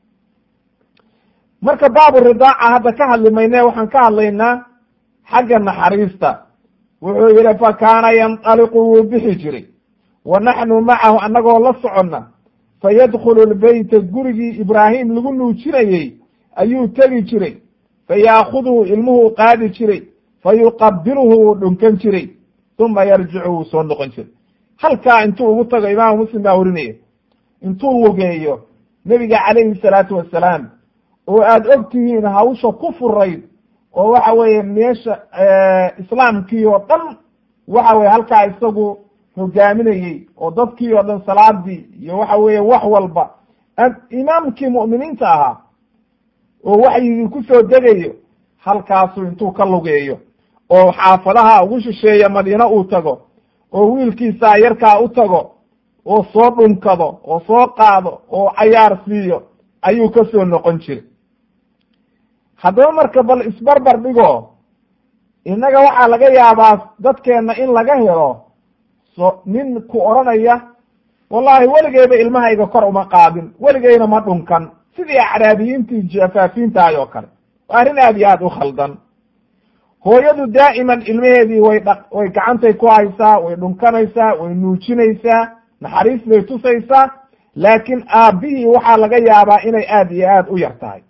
marka baabu ridaaca hadda ka hadli mayne waxaan ka hadlaynaa xagga naxariista wuxuu yihi fa kaana yandaliqu wuu bixi jiray wa naxnu macahu annagoo la soconna fa yadkhulu lbeyta gurigii ibraahim lagu nuujinayey ayuu tegi jiray fa yaakuduhu ilmuhuu qaadi jiray fa yuqabiluhu wuu dhunkan jiray uma yarjicu wuu soo noqon jiray halkaa intuu ugu tago imaamu muslim baa warinaya intuu lugeeyo nebiga calayhi salaatu wasalaam oo aad og tihiin hawsha ku furayd oo waxa weeye meesha islaamkii oo dhan waxa weye halkaa isagu hogaaminayey oo dadkii oo dhan salaadii iyo waxa weeye wax walba imaamkii mu'miniinta ahaa oo waxyigii kusoo degayo halkaasu intuu ka lugeeyo oo xaafadaha ugu shisheeya madiine uu tago oo wiilkiisaa yarkaa u tago oo soo dhunkado oo soo qaado oo cayaar siiyo ayuu ka soo noqon jiray haddaba marka bal isbarbar dhigo innaga waxaa laga yaabaa dadkeenna in laga helo so nin ku odhanaya wallahi weligeyba ilmahayga kor uma qaadin weligeyna ma dhunkan sidii acraabiyiintii jafaafiintahay oo kale waa arrin aad iyo aad u khaldan hooyadu daa'iman ilmaheedii way dha way gacantay ku haysaa way dhunkanaysaa way nuujinaysaa naxariis bay tusaysaa laakiin aabbihii waxaa laga yaabaa inay aad iyo aad u yar tahay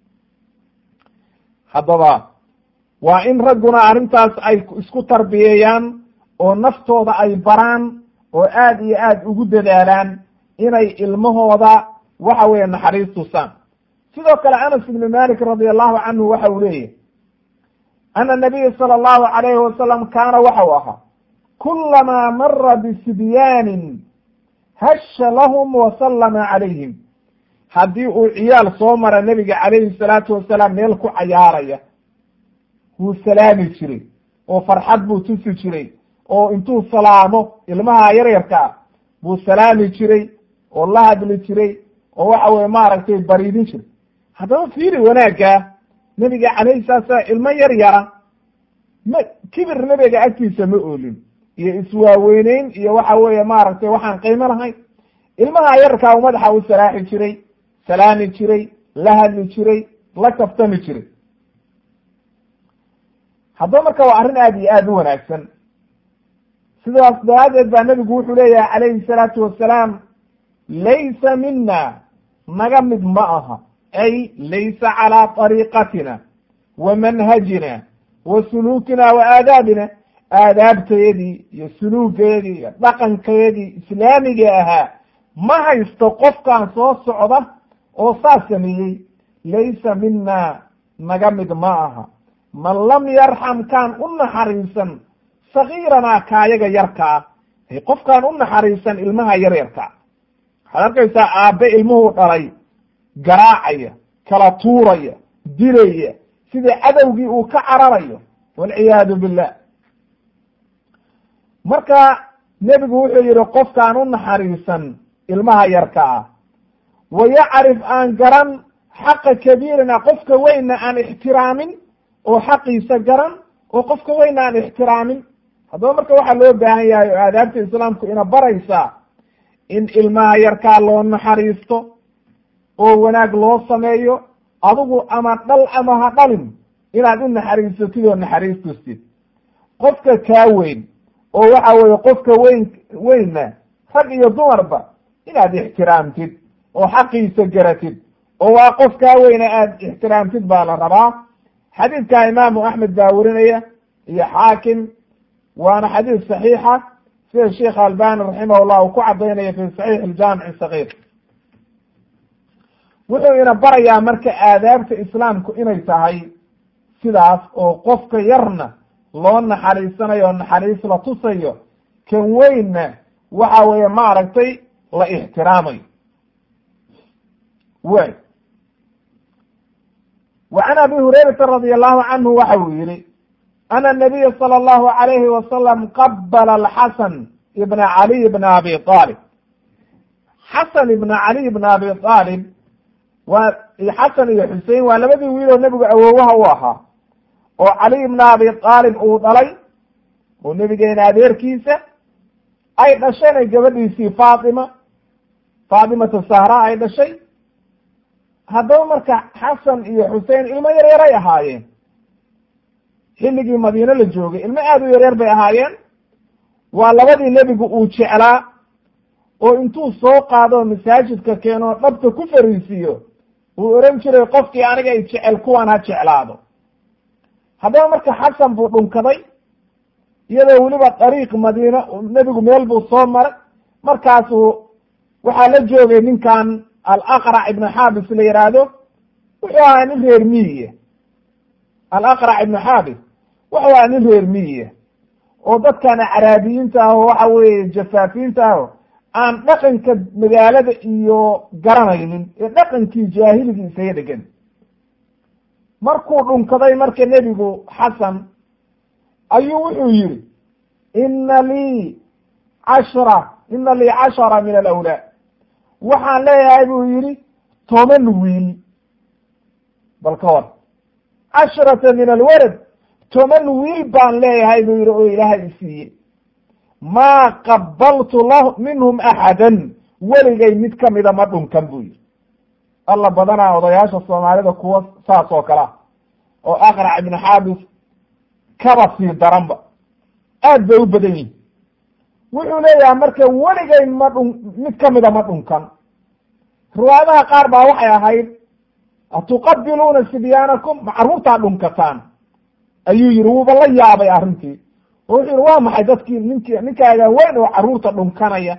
haddaba waa in ragguna arrintaas ay isku tarbiyeeyaan oo naftooda ay baraan oo aad iyo aad ugu dadaalaan inay ilmahooda waxa weeye naxariis tusaan sidoo kale anas ibni malik radi allahu canhu waxa uu leeyahy ana nabiya sala allahu alayhi wasalam kaana waxau ahaa kulamaa mara bisibyaanin hasha lahum wa sallama calayhim haddii uu ciyaal soo mara nebiga calayhi salaatu wasalaam meel ku cayaaraya wuu salaami jiray oo farxad buu tusi jiray oo intuu salaamo ilmaha yaryarka ah buu salaami jiray oo la hadli jiray oo waxa weye maaragtay bariidin jiray haddaba fiiri wanaaggaa nebiga calayhi salatu salaam ilmo yar yara ma kibir nebiga agtiisa ma oolin iyo iswaaweyneyn iyo waxa weeye maaragtay waxaan qiimo lahayn ilmaha yarkaa u madaxa u salaaxi jiray salaami jiray la hadli jiray la kaftami jiray haddaba marka waa arrin aad iyo aad u wanaagsan sidaas daraaddeed baa nebigu wuxuu leeyahay calayhi salaatu wasalaam laysa mina naga mid ma aha ay laysa calaa طariiqatina wa manhajina wa suluukina wa aadaabina aadaabteedii iyo suluugeedii iyo dhaqankeedii islaamiga ahaa ma haysto qofkaan soo socda oo saas sameeyey laysa mina naga mid ma aha man lam yarxam kaan u naxariisan sagiiranaa kaayaga yarkaa qofkaan u naxariisan ilmaha yaryarka waxaad arkaysaa aabbe ilmuhu dhalay garaacaya kala tuuraya dilaya sidii cadowgii uu ka cararayo walciyaadu billah marka nebigu wuxuu yihi qofkaan u naxariisan ilmaha yarka ah wa yacrif aan garan xaqa kabiirina qofka weynna aan ixtiraamin oo xaqiisa garan oo qofka weynna aan ixtiraamin haddaba marka waxaa loo baahan yahay oo aadaabta islaamku ina baraysaa in ilmaha yarkaa loo naxariisto oo wanaag loo sameeyo adigu ama dhal ama ha dhalin inaad u naxariisatid oo naxariis tustid qofka kaa weyn oo waxa weeye qofka weyn weynna rag iyo dumarba inaad ixtiraamtid oo xaqiisa garatid oo waa qof kaa weyna aad ixtiraamtid baa la rabaa xadiidka imaamu axmed baa werinaya iyo xaakim waana xadiis saxiixa sida sheikh albani raximah llah uu ku cadaynaya fi saxiix aljaamic sagiir wuxuu ina barayaa marka aadaabta islaamku inay tahay sidaas oo qofka yarna loo naxariisanayo o naxariis la tusayo kan weynna waxa weeye maaragtay la ixtiraamayo way wa can abi hurayrata radi allahu canhu waxa uu yihi ana nabiya sala allahu alayhi wasalam qabala alxasan ibna caliy bna abi aalib xasan ibna caliy bna abi aalib waa xasan iyo xusein waa labadii wiil oo nebigu awoowaha u ahaa oo caliy ibna abi aalib uu dhalay oo nebigeena adeerkiisa ay dhasheen gabadhiisii faatima faatimatu sahra ay dhashay haddaba marka xasan iyo xusein ilmo yar yaray ahaayeen xilligii madiine la joogay ilmo aada u yaryar bay ahaayeen waa labadii nebigu uu jeclaa oo intuu soo qaado masaajidka keeno dhabta ku fariisiiyo uu oran jiray qofkii aniga i jecel kuwan ha jeclaado haddaba marka xasan buu dhunkaday iyadoo weliba dariiq madiine nebigu meel buu soo maray markaasuu waxaa la joogay ninkan alaqrac ibnu xaabis la yihaahdo wuxuu ahaa nin reer miyiya alaqrac ibnu xaabis wuxuu ahaa nin reer miyiya oo dadkan acraabiyiinta ah oo waxa weeye jafaafiinta ah aan dhaqanka magaalada iyo garanaynin ee dhaqankii jaahiligii isaga dhegan markuu dhunkaday marka nebigu xasan ayuu wuxuu yihi ina lii cashra ina lii cashara min alawlaad waxaan leeyahay buu yihi toban wiil bal ka war cashrata min alwalad toban wiil baan leeyahay buu yihi oo ilaahay isiiye maa qabaltu la minhum axadan weligay mid kamida ma dhunkan buu yihi alla badanaa odayaasha soomaalida kuwa saas oo kalea oo aqrac ibnu xaabis kaba sii daranba aad bay u badan yihin wuxuu leeyahay marka weligay ma dhun mid kamida ma dhunkan riwaayadaha qaar baa waxay ahayd atuqabiluuna sibyaanakum ma carruurtaa dhunkataan ayuu yihi wuuba la yaabay arrintii oo wuxuu yihi waa maxay dadkii ninki ninkaaga weyn oo carruurta dhunkanaya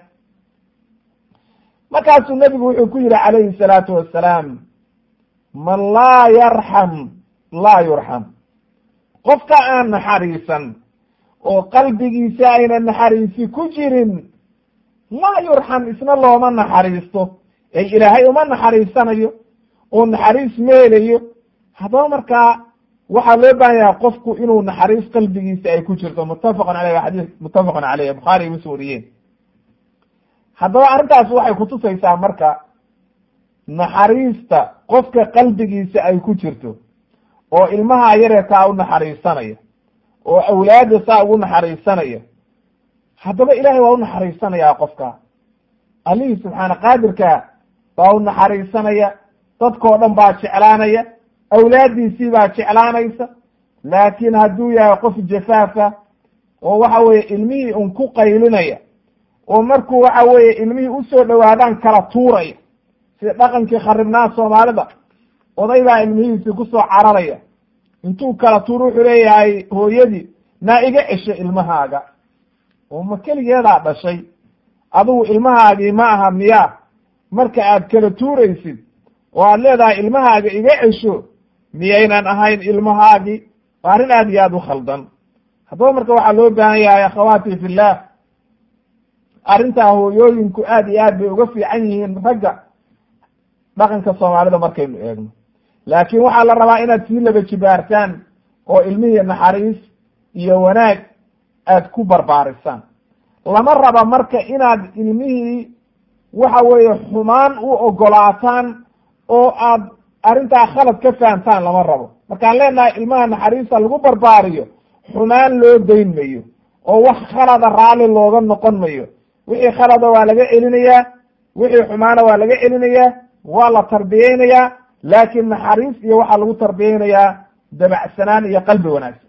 markaasuu nebigu wuxuu ku yihi calayhi salaatu wassalaam man laa yarxam laa yurxam qofka aan naxariisan oo qalbigiisa ayna naxariisi ku jirin laa yurxam isna looma naxariisto ee ilaahay uma naxariisanayo oo naxariis meelayo haddaba markaa waxaa loo baahan yahay qofku inuu naxariis qalbigiisa ay ku jirto muttafaqun aleyh waa xadiis muttafaqun caleyh bukhaari mus wariyeen haddaba arrintaas waxay kutusaysaa marka naxariista qofka qalbigiisa ay ku jirto oo ilmaha yareerkaa u naxariisanaya oo awlaadda saa ugu naxariisanaya haddaba ilaahay waa u naxariisanayaa qofka allihii subxaana qaadirka baa u naxariisanaya dadkoo dhan baa jeclaanaya awlaaddiisii baa jeclaanaysa laakiin hadduu yahay qof jafaafa oo waxa weeye ilmihii un ku qaylinaya oo markuu waxa weeye ilmihii usoo dhowaadaan kala tuuraya sida dhaqankii kharibnaa soomaalida oday baa ilmihiisii kusoo cararaya intuu kala tuur wuxuu leeyahay hooyadii naa iga cesho ilmahaaga oo ma keligeedaa dhashay adigu ilmahaagii ma aha miyaa marka aad kala tuuraysid oo aad leedahay ilmahaaga iga cesho miyaynan ahayn ilmahaagii waa arrin aad iyo aad u khaldan haddaba marka waxaa loo baahan yahay akhawaati fillah arrintaa hooyooyinku aad iyo aad bay uga fiican yihiin ragga dhaqanka soomaalida markaynu eegno laakiin waxaa la rabaa inaad sii laba jibaartaan oo ilmihii naxariis iyo wanaag aad ku barbaarisaan lama raba marka inaad ilmihii waxa weeye xumaan u ogolaataan oo aad arrintaa khalad ka fahamtaan lama rabo markaan leenahay ilmaha naxariista lagu barbaariyo xumaan loo dayn mayo oo wax khalada raalli looga noqon mayo wixii khalada waa laga celinayaa wixii xumaana waa laga celinayaa waa la tarbiyeynayaa laakiin naxariis iyo waxaa lagu tarbiyeynayaa dabacsanaan iyo qalbi wanaagsan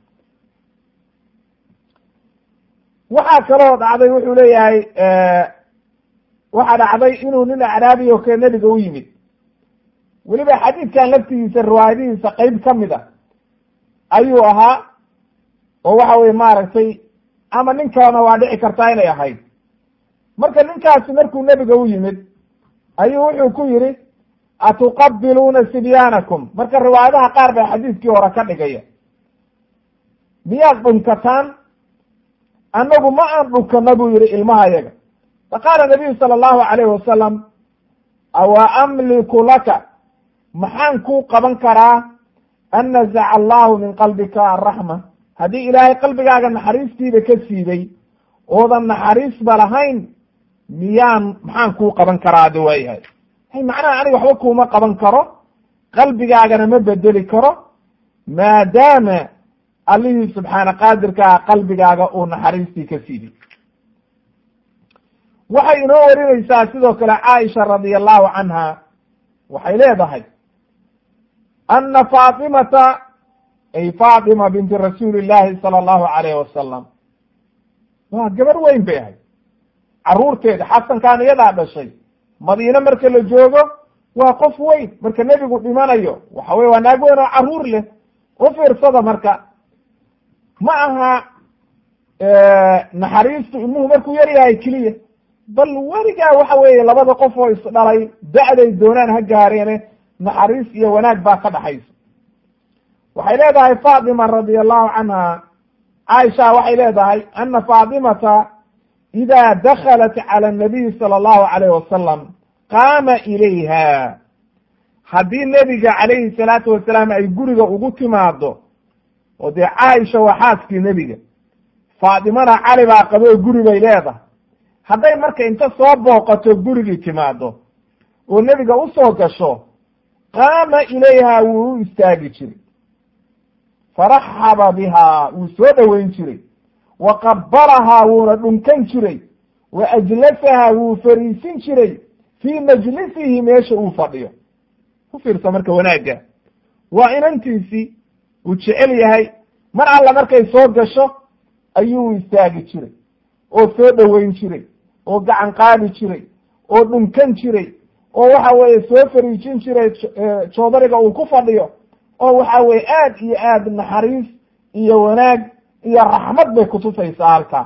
waxaa kaloo dhacday wuxuu leeyahay waxaa dhacday inuu nin acraabi oo kale nebiga u yimid weliba xadiidkan laftigiisa riwaayadihiisa qeyb ka mid a ayuu ahaa oo waxa weye maaragtay ama nin kalena waa dhici kartaa inay ahayd marka ninkaasi markuu nebiga u yimid ayuu wuxuu ku yidhi atuqabiluuna sibyaanakum marka riwaayadaha qaar baa xadiidkii hore ka dhigaya miyaad dhunkataan annagu ma aan dhunkana buu yihi ilmaha yaga faqaala nabiyu sala allahu alayhi wasalam awa amliku laka maxaan kuu qaban karaa an nazaca allahu min qalbika araxma haddii ilaahay qalbigaaga naxariistiiba ka siibay oodan naxariisba lahayn miyaan maxaan kuu qaban karaa adi waayahay hay macnaha aniga waxba kuuma qaban karo qalbigaagana ma bedeli karo maadaama allihii subxaana qaadirkaa qalbigaaga uu naxariistii ka siibay waxay inoo warinaysaa sidoo kale caaisha radia allahu canha waxay leedahay ana faatimata ay faatima binti rasuuli llahi sala allahu alayh wasalam waa gabar weyn bay ahayd carruurteeda xasankaan iyadaa dhashay madiine marka la joogo waa qof weyn marka nebigu dhimanayo waxa weye waa naag weyn oo carruur leh u fiirsada marka ma aha naxariistu ilmuhu markuu yar yahay keliya bal weligaa waxa weeye labada qof oo isdhalay da'day doonaan ha gaareene naxariis iyo wanaag baa ka dhaxaysa waxay leedahay faatima radia allahu canha caaisha waxay leedahay ana faatimata ida dakhalat cala anabiyi sala allahu alayh wasalam qaama ilayha haddii nebiga calayhi salaatu wasalaam ay guriga ugu timaado oo dee caaisha waa xaaskii nebiga faatimana cali baa qaboo guri bay leedahay hadday marka inta soo booqato gurigii timaado oo nebiga usoo gasho qaama ilayha wuu u istaagi jiray faraxaba bihaa wuu soo dhoweyn jiray wa qabalahaa wuuna dhunkan jiray wa ajlasahaa wuu fariisin jiray fii majlisihi meesha uu fadhiyo ku fiirsa marka wanaagga waa inantiisii uu jecel yahay mar alla markay soo gasho ayuu istaagi jiray oo soo dhoweyn jiray oo gacan qaadi jiray oo dhunkan jiray oo waxa weeye soo fariijin jiray joodariga uu ku fadhiyo oo waxa weye aad iyo aad naxariis iyo wanaag iyo raxmad bay kutusaysaa halkaa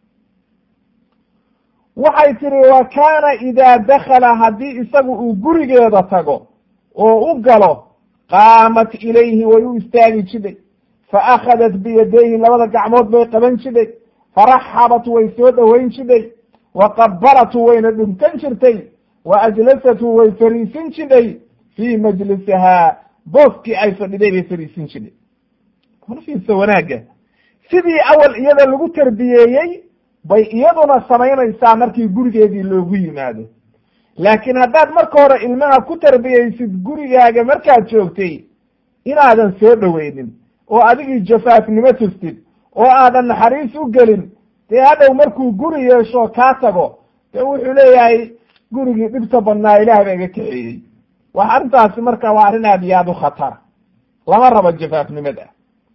waxay tihi wa kaana idaa dakala haddii isagu uu gurigeeda tago oo u galo qaamat ilayhi way u istaagi jidhay fa akhadat biyadayhi labada gacmood bay qaban jidhay faraxabat way soo dhoweyn jidhay wa qabalatu wayna dhunkan jirtay wa ajlasatu way fariisin jidhay fii majlisihaa booskii ay fadhiday bay fariisin jidhay fiirsa wanaagga sidii awal iyada lagu tarbiyeeyey bay iyaduna samaynaysaa markii gurigeedii loogu yimaado laakiin haddaad marka hore ilmaha ku tarbiyeysid gurigaaga markaad joogtay inaadan soo dhoweynin oo adigii jafaafnimo tustid oo aadan naxariis u gelin dee hadhow markuu guri yeesho kaa tago dee wuxuu leeyahay gurigii dhibta badnaa ilaah baa iga kaxeeyey wax arrintaasi marka waa arrin aad iyo aad u khatara lama rabo jafaafnimada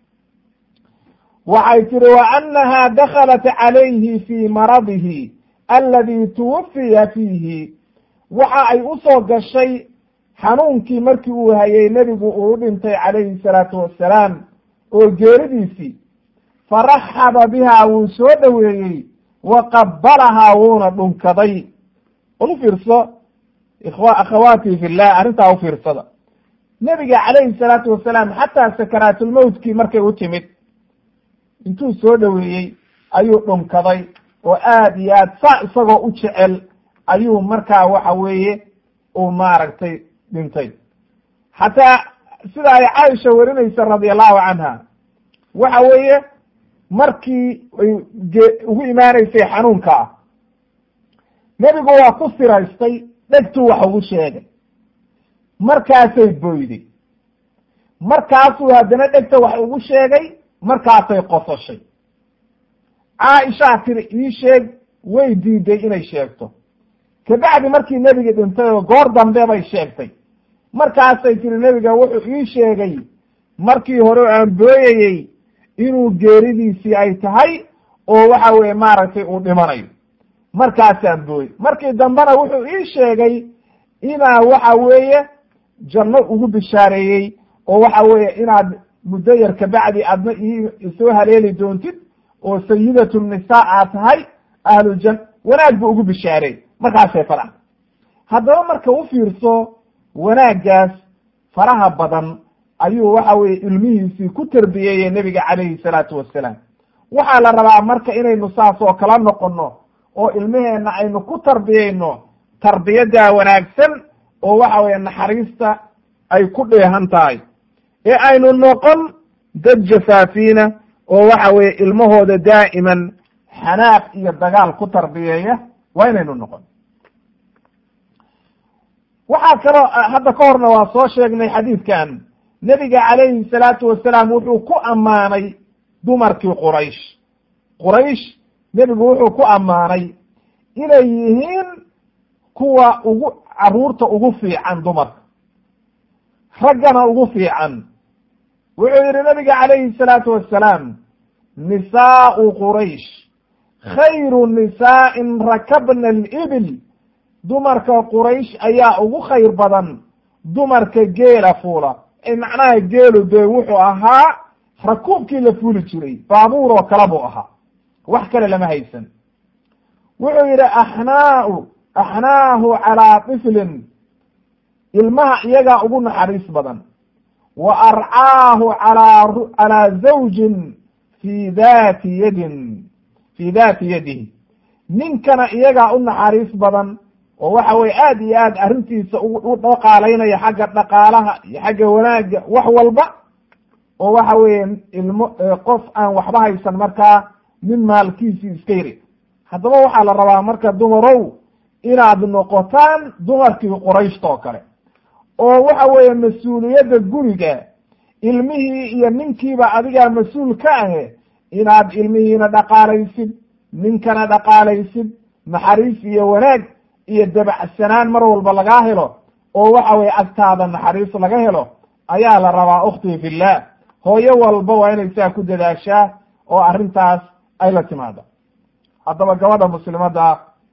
waxay tihi wa annaha dakhalat calayhi fii maradihi aladi tuwafiya fiihi waxa ay usoo gashay xanuunkii markii uu hayay nebigu uu dhintay calayhi salaatu wassalaam oo geeridiisii faraxaba bihaa wuu soo dhoweeyey wa qabalahaa wuuna dhunkaday ulu fiirso ikhwa akhawaatii fillah arrintaa u fiirsada nebiga calayhi salaatu wasalaam xataa sakaraatulmowtkii markay u timid intuu soo dhoweeyey ayuu dhunkaday oo aad iyo aad saa isagoo u jecel ayuu markaa waxa weeye uu maaragtay dhintay xataa sida ay caaisha warinaysa radia allahu canha waxa weeye markii ay ugu imaanaysay xanuunka ah nebigu waa ku siraystay dhegtuu wax ugu sheegay markaasay boyday markaasuu haddana dhegta wax ugu sheegay markaasay qosashay caaishaa tiri ii sheeg way diiday inay sheegto kabacdi markii nebigi dhintay oo goor dambe bay sheegtay markaasay tiri nebiga wuxuu ii sheegay markii hore aan booyayey inuu geeridiisii ay tahay oo waxa weeye maaragtay uu dhimanayo markaasaan booyey markii dambena wuxuu ii sheegay inaa waxa weeye janno ugu bishaareeyey oo waxa weeye inaad muddo yar kabacdi aadna isoo haleeli doontid oo sayidatu nisaa aad tahay ahlujan wanaag buu ugu bishaareey markaasay faraxda haddaba marka u fiirso wanaaggaas faraha badan ayuu waxa weeye ilmihiisii ku tarbiyeeyey nebiga calayhi salaatu wassalaam waxaa la rabaa marka inaynu saas oo kala noqono oo ilmaheenna aynu ku tarbiyeyno tarbiyaddaa wanaagsan oo waxa weeye naxariista ay ku dheehan tahay ee aynu noqon dad jafaafiina oo waxa weeye ilmahooda daa'iman xanaaq iyo dagaal ku tarbiyeeya waa inaynu noqon waxaa kaloo hadda ka horna waa soo sheegnay xadiidkan nebiga calayhi salaatu wasalaam wuxuu ku ammaanay dumarkii quraysh quraysh nebigu wuxuu ku ammaanay inay yihiin kuwa ugu carruurta ugu fiican dumarka raggana ugu fiican wuxuu yidhi nabiga calayhi salaatu wassalaam nisaau quraysh khayru nisaa'in rakabna alibil dumarka quraysh ayaa ugu khayr badan dumarka geela fuula macnaha geelu dee wuxuu ahaa rakuubkii la fuuli jiray baabuur oo kale buu ahaa wax kale lama haysan wuxuu yidhi axnaau axnaahu calaa tiflin ilmaha iyagaa ugu naxariis badan wa arcaahu calaa calaa zawjin fi dati yadin fi dati yadihi ninkana iyagaa u naxariis badan oo waxa weye aad iyo aad arrintiisa u dhaqaalaynaya xagga dhaqaalaha iyo xagga wanaagga wax walba oo waxa weeye ilmo qof aan waxba haysan markaa nin maalkiisii iska yiri haddaba waxaa la rabaa marka dumarow inaad noqotaan dumarkii qurayshta oo kale oo waxa weeye mas-uuliyadda guriga ilmihii iyo ninkiiba adigaa mas-uul ka ahe inaad ilmihiina dhaqaalaysid ninkana dhaqaalaysid naxariis iyo wanaag iyo dabacsanaan mar walba lagaa helo oo waxa weye agtaada naxariis laga helo ayaa la rabaa ukhtii fillah hooyo walba waa inay saa ku dadaashaa oo arrintaas ay la timaado haddaba gabadha muslimadda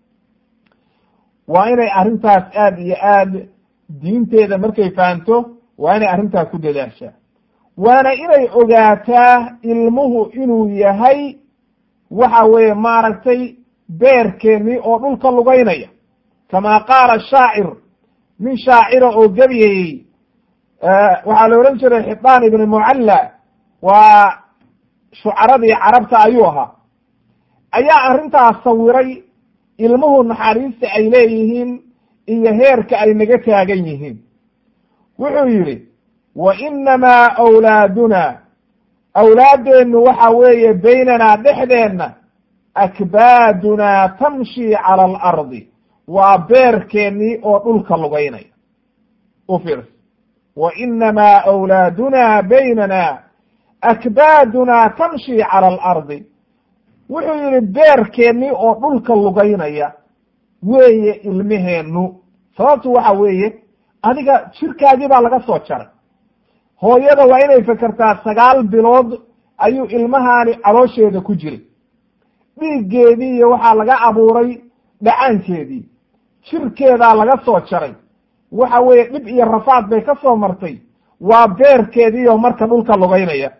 waa inay arrintaas aad iyo aad diinteeda markay fahanto waa inay arrintaas ku dadaashaa waana inay ogaataa ilmuhu inuu yahay waxa weeye maaragtay beerkeennii oo dhulka lugaynaya kama qaala shaacir nin shaacira oo gebiyayey waxaa la odhan jiray xidaan ibni mucalla waa shucaradii carabta ayuu ahaa ayaa arrintaas sawiray ilmuhu naxariista ay leeyihiin iyo heerka ay naga taagan yihiin wuxuu yidhi wa inamaa awlaaduna awlaaddeennu waxa weeye baynanaa dhexdeenna akbaadunaa tamshi cala alardi waa beerkeennii oo dhulka lugaynaya u fiirsa wa inamaa awlaaduna baynana akbaadunaa tamshi cala alardi wuxuu yihi beerkeennii oo dhulka lugaynaya weeye ilmeheennu sababtu waxa weeye adiga jirkaagii baa laga soo jaray hooyada waa inay fekertaa sagaal bilood ayuu ilmahaani caloosheeda ku jiray dhiiggeedii iyo waxaa laga abuuray dhacaankeedii jirkeedaa laga soo jaray waxa weeye dhib iyo rafaad bay ka soo martay waa beerkeediioo marka dhulka lugaynaya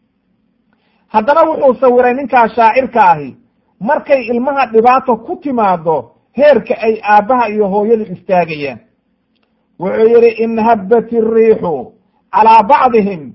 haddana wuxuu sawiray ninkaa shaacirka ahi markay ilmaha dhibaato ku timaado heerka ay aabbaha iyo hooyadu istaagayaan wuxuu yidhi in habbat iriixu calaa bacdihim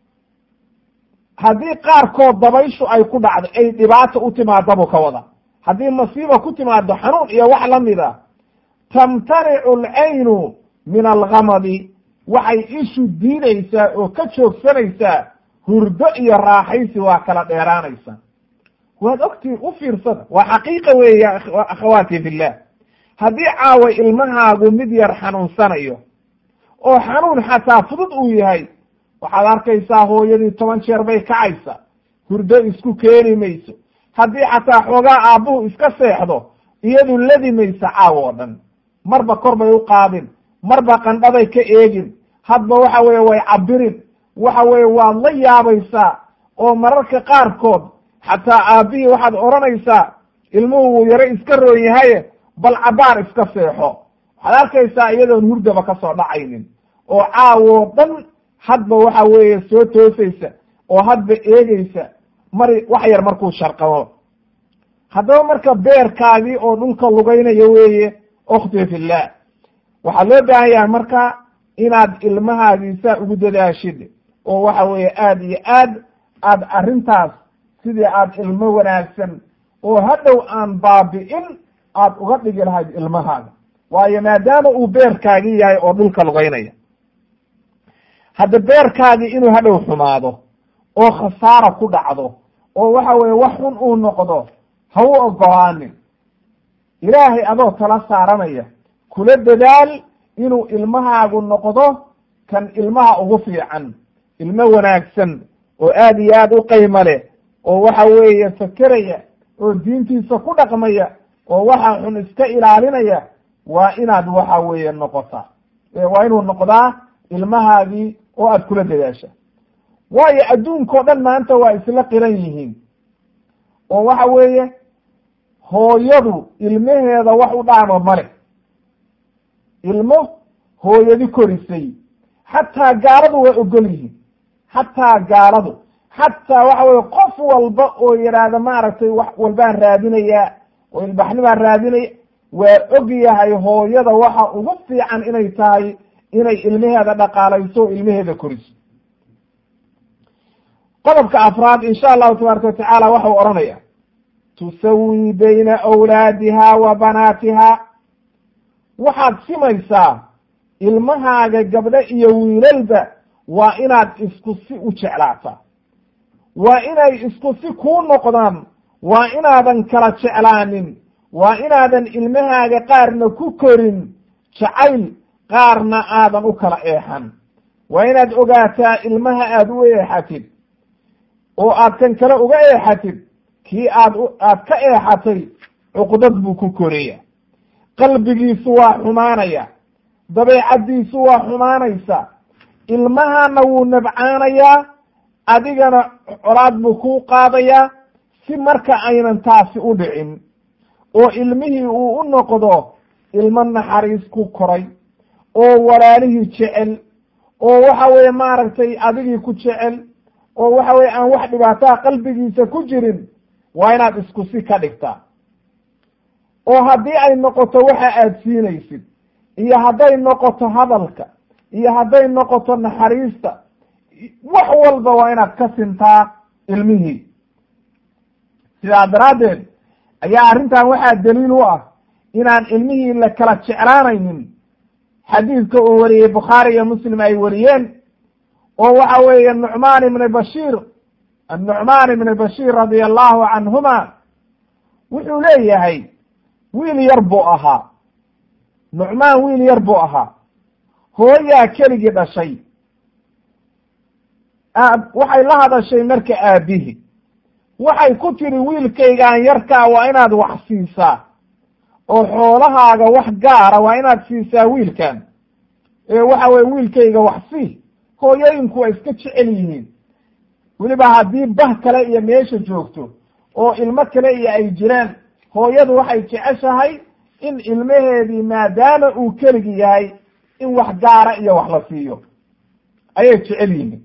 haddii qaarkood dabayshu ay ku dhacdo ay dhibaato u timaado buu ka wada haddii masiiba ku timaado xanuun iyo wax la mid a tamtanicu alcaynu min algamadi waxay ishu diidaysaa oo ka joogsanaysaa hurdo iyo raaxaysi waa kala dheeraanaysa waad ogtii u fiirsada waa xaqiiqa weeye akhawaati fillah haddii caawa ilmahaagu mid yar xanuunsanayo oo xanuun xataa fudud uu yahay waxaad arkaysaa hooyadii toban jeer bay kacaysa hurdo isku keeni mayso haddii xataa xoogaa aabbuhu iska seexdo iyadu ladi maysa caawa oo dhan marba kor bay u qaadin marba qandhaday ka eegin hadba waxa weeye way cabirin waxa weeye waad la yaabaysaa oo mararka qaarkood xataa aabbihii waxaad odhanaysaa ilmuhu wuu yaro iska roon yahaye bal cabaar iska seexo waxaad arkaysaa iyadoon hurdaba ka soo dhacaynin oo caawoo dhan hadba waxa weeye soo toosaysa oo hadba eegeysa mari wax yar markuu sharqabo haddaba marka beerkaagii oo dhulka lugaynaya weeye ukhti fillah waxaa loo baahan yahay marka inaad ilmahaagiisa ugu dadaashid oo waxa weeye aad iyo aad aad arrintaas sidii aad ilmo wanaagsan oo hadhow aan baabi'in aad uga dhigi lahayd ilmahaaga waayo maadaama uu beerkaagii yahay oo dhulka lugaynaya hadda beerkaagii inuu hadhow xumaado oo khasaara ku dhacdo oo waxa weeye wax xun uu noqdo ha u ogolaanin ilaahay adoo tala saaranaya kula dadaal inuu ilmahaagu noqdo kan ilmaha ugu fiican ilmo wanaagsan oo aad iyo aad u qaymo leh oo waxa weeye fakeraya oo diintiisa ku dhaqmaya oo waxa xun iska ilaalinaya waa inaad waxa weeye noqotaa waa inuu noqdaa ilmahaagii oo aad kula dadaasha waayo adduunkao dhan maanta waa isla qiran yihiin oo waxa weeye hooyadu ilmaheeda wax u dhaama male ilmo hooyadi korisay xataa gaaladu waa ogol yihiin xataa gaaladu xataa waxa weye qof walba oo yidhaahda maaragtay wax walbaan raadinayaa oo ilbaxnibaan raadinaya waa og yahay hooyada waxa ugu fiican inay tahay inay ilmaheeda dhaqaalayso o ilmaheeda koriso qodobka afraad insha allahu tabaaraka watacaala waxau odhanaya tusawi bayna awlaadiha wa banaatiha waxaad simaysaa ilmahaaga gabdho iyo wiilalba waa inaad isku si u jeclaataa waa inay isku si kuu noqdaan waa inaadan kala jeclaanin waa inaadan ilmahaaga qaarna ku korin jacayl qaarna aadan u kala eexan waa inaad ogaataa ilmaha aad u eexatid oo aad kan kale uga eexatid kii aad aad ka eexatay cuqdad buu ku koraya qalbigiisu waa xumaanaya dabeecaddiisu waa xumaanaysa ilmahana wuu nabcaanayaa adigana colaad buu kuu qaadayaa si marka aynan taasi u dhicin oo ilmihii uu u noqdo ilmo naxariis ku koray oo walaalihii jecel oo waxa weeye maaragtay adigii ku jecel oo waxa weye aan wax dhibaataa qalbigiisa ku jirin waa inaad isku si ka dhigtaa oo haddii ay noqoto waxa aad siinaysid iyo hadday noqoto hadalka iyo hadday noqoto naxariista wax walba waa inaad ka sintaa ilmihii sidaa daraaddeed ayaa arrintan waxaa daliil u ah inaan ilmihii la kala jeclaanaynin xadiidka uu wariyey bukhaari iyo muslim ay wariyeen oo waxa weeye nucmaan ibni bashiir annucmaan ibni bashiir radia allahu canhuma wuxuu leeyahay wiil yar buu ahaa nucmaan wiil yar buu ahaa hooyaa keligii dhashay aab waxay la hadashay marka aabihi waxay ku tiri wiilkaygaan yarkaa waa inaad wax siisaa oo xoolahaaga wax gaara waa inaad siisaa wiilkan ee waxa weye wiilkayga wax sii hooyooyinku waa iska jecel yihiin weliba haddii bah kale iyo meesha joogto oo ilmo kale iyo ay jiraan hooyadu waxay jeceshahay in ilmaheedii maadaama uu keligi yahay in wax gaara iyo wax la siiyo ayay jecel yihiin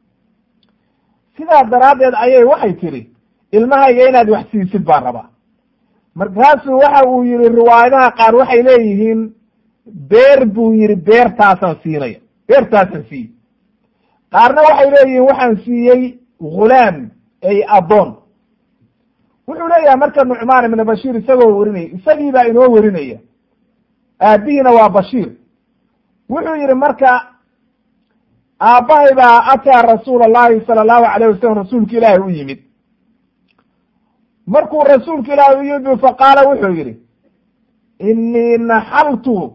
sidaa daraaddeed ayay waxay tidhi ilmahayga inaad wax siisid baan rabaa markaasuu waxa uu yihi riwaayadaha qaar waxay leeyihiin beer buu yihi beertaasaan siinaya beertaasaan siiyey qaarna waxay leeyihiin waxaan siiyey ghulaam ay addoon wuxuu leeyahay marka nucmaan ibna bashiir isagoo werinaya isagii baa inoo werinaya aabihiina waa bashiir wuxuu yihi marka aabbahay baa ataa rasuula allahi sala allahu alayh wasalam rasuulka ilaahi u yimid markuu rasuulka ilaahi u yimid faqaala wuxuu yihi inii naxaltu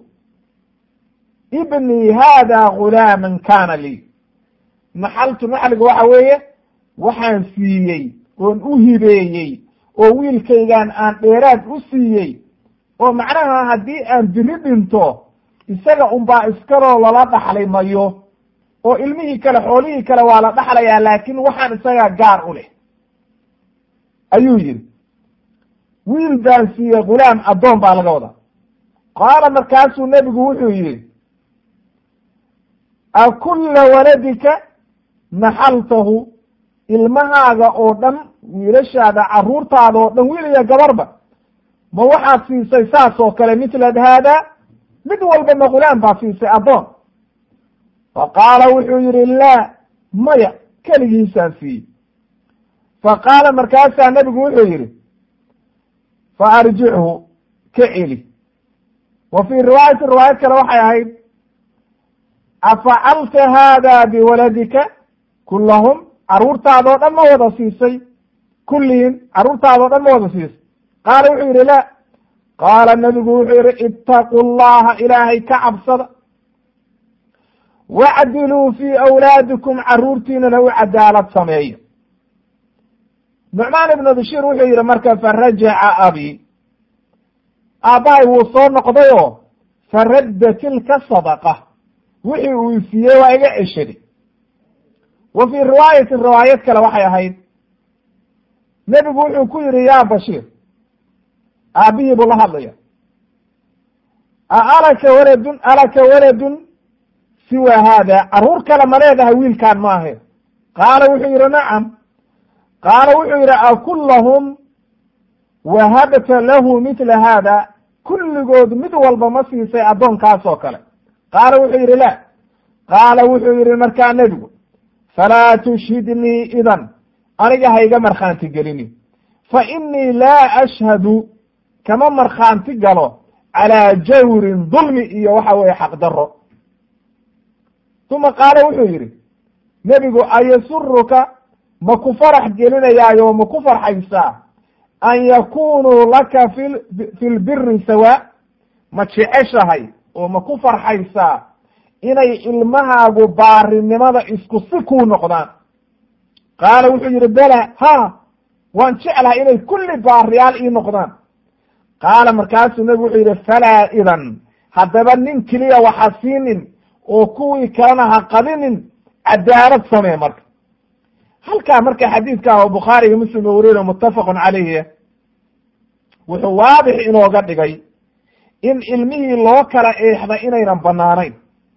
ibnii hada gulaaman kana lii naxaltu naxliga waxa weeye waxaan siiyey oon u hibeeyey oo wiilkaygaan aan dheeraad u siiyey oo macnaha haddii aan biri dhinto isaga unbaa iskaloo lala dhaxli mayo oo ilmihii kale xoolihii kale waa la dhaxlayaa laakiin waxaan isagaa gaar u leh ayuu yidhi wiil baan siiyey ghulaam addoon baa laga wadaa qaala markaasuu nebigu wuxuu yidhi akulla waladika naxaltahu ilmahaaga oo dhan wiilashaada carruurtaada oo dhan wiil iyo gabarba ma waxaad siisay saas oo kale mitlad haada mid walba ma ghulaam baa siisay addoon fa qaala wuxuu yidhi laa maya keligiisaan siiyey fa qaala markaasaa nebigu wuxuu yidhi fa arjichu ka celi wa fii riwaayati riwaayad kale waxay ahayd afacalta haada biwaladika kullahum carruurtaadoo dhan ma wada siisay kullihim carruurtaadoo dhan ma wada siisay qaala wuxuu yidhi la qaala nabigu wuxuu yidhi ittaqu llaha ilaahay ka cabsada wacdiluu fii awlaadikum carruurtiinana u cadaalad sameeya nucmaan ibnu bashiir wuxuu yidhi marka farajaca abi aabbahay wuu soo noqday oo faradda tilka sadaqa wixii uu siiyey waa iga ceshaday wa fii riwaayatin riwaayad kale waxay ahayd nebigu wuxuu ku yidhi yaa bashiir aabbihii buu la hadlaya a alaka waladun alaka waladun siwa haada carruur kale ma leedahay wiilkaan ma ahe qaala wuxuu yidhi nacam qaala wuxuu yidhi akullahum wahabta lahu mitla haada kulligood mid walba ma siisay addoonkaas oo kale qaala wuxuu yidhi la qaala wuxuu yidhi markaa nebigu falaa tushhidnii idan aniga hayga markhaanti gelini fa innii laa ashhadu kama markhaanti galo calaa jawrin dulmi iyo waxa weeye xaqdarro uma qaala wuxuu yidhi nebigu ayasuruka ma ku farax gelinayaayo ma ku farxaysaa an yakunuu laka fi fi lbiri sawa ma jeceshahay oo ma ku farxaysaa inay ilmahaagu baarinimada isku si kuu noqdaan qaala wuxuu yidhi bela ha waan jeclahay inay kulli baariyaal ii noqdaan qaala markaasuu nebigu wuxuu yidhi falaa idan haddaba nin keliya waxa siinin oo kuwii kalena ha qabinin cadaalad samee marka halkaa marka xadiidka oo bukhaari iyo muslim oo weriyo muttafaqun calayhi wuxuu waadix inooga dhigay in ilmihii loo kala eexda inaynan banaanayn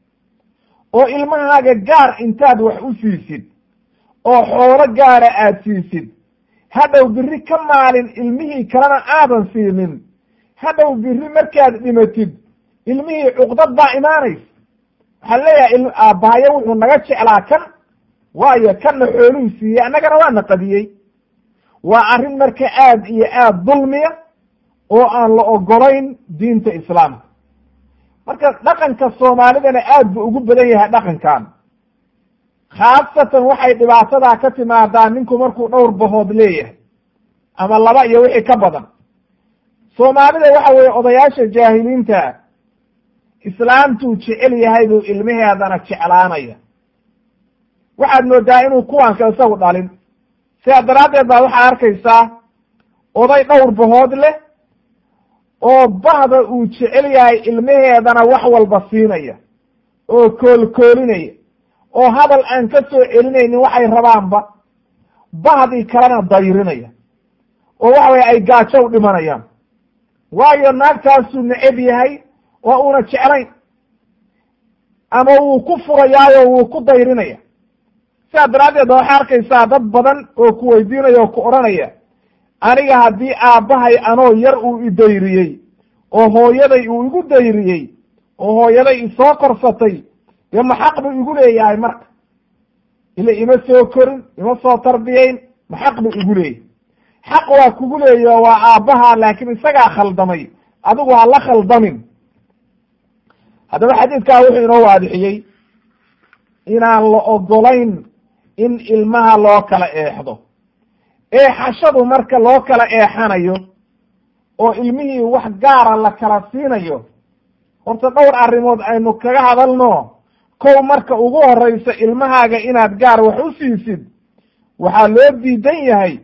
oo ilmahaaga gaar intaad wax u siisid oo xoolo gaara aad siisid hadhow biri ka maalin ilmihii kalena aadan siinin hadhow biri markaad dhimatid ilmihii cuqdad baa imaanaysa waxaa leeyahay aabbahayo wuxuu naga jeclaa kan waayo kanna xooluhu siiyey annagana waana qadiyey waa arrin marka aad iyo aad dulmiya oo aan la ogolayn diinta islaamka marka dhaqanka soomaalidana aad buu ugu badan yahay dhaqankan khaasatan waxay dhibaatadaa ka timaadaa ninku markuu dhowr bahood leeyahay ama laba iyo wixii ka badan soomaalida waxa weeye odayaasha jaahiliinta islaamtuu jecel yahay buu ilmaheedana jeclaanaya waxaad moodaa inuu kuwanka isagu dhalin sidaa daraaddeed baa waxaad arkaysaa oday dhowr bahood leh oo bahda uu jecel yahay ilmaheedana wax walba siinaya oo koolkoolinaya oo hadal aan ka soo celinaynin waxay rabaanba bahdii kalena dayrinaya oo waxa weye ay gaajo u dhimanayaan waayo naagtaasuu neceb yahay oo una jeclayn ama wuu ku furayaayo wuu ku dayrinaya sidaa daraaddeed ba waxay arkaysaa dad badan oo ku weydiinaya oo ku odhanaya aniga haddii aabbahay anoo yar uu i dayriyey oo hooyaday uu igu dayriyey oo hooyaday isoo korsatay dee ma xaq buu igu leeyahay marka ila ima soo korin ima soo tarbiyeyn ma xaq buu igu leeyahay xaq waa kugu leeyaho waa aabbaha laakiin isagaa khaldamay adigu ha la khaldamin haddaba xadiidkaa wuxuu inoo waadixiyey inaan la ogolayn in ilmaha loo kala eexdo eexashadu marka loo kala eexanayo oo ilmihii wax gaara la kala siinayo horta dhowr arrimood aynu kaga hadalno kow marka ugu horeysa ilmahaaga inaad gaar wax u siisid waxaa loo diidan yahay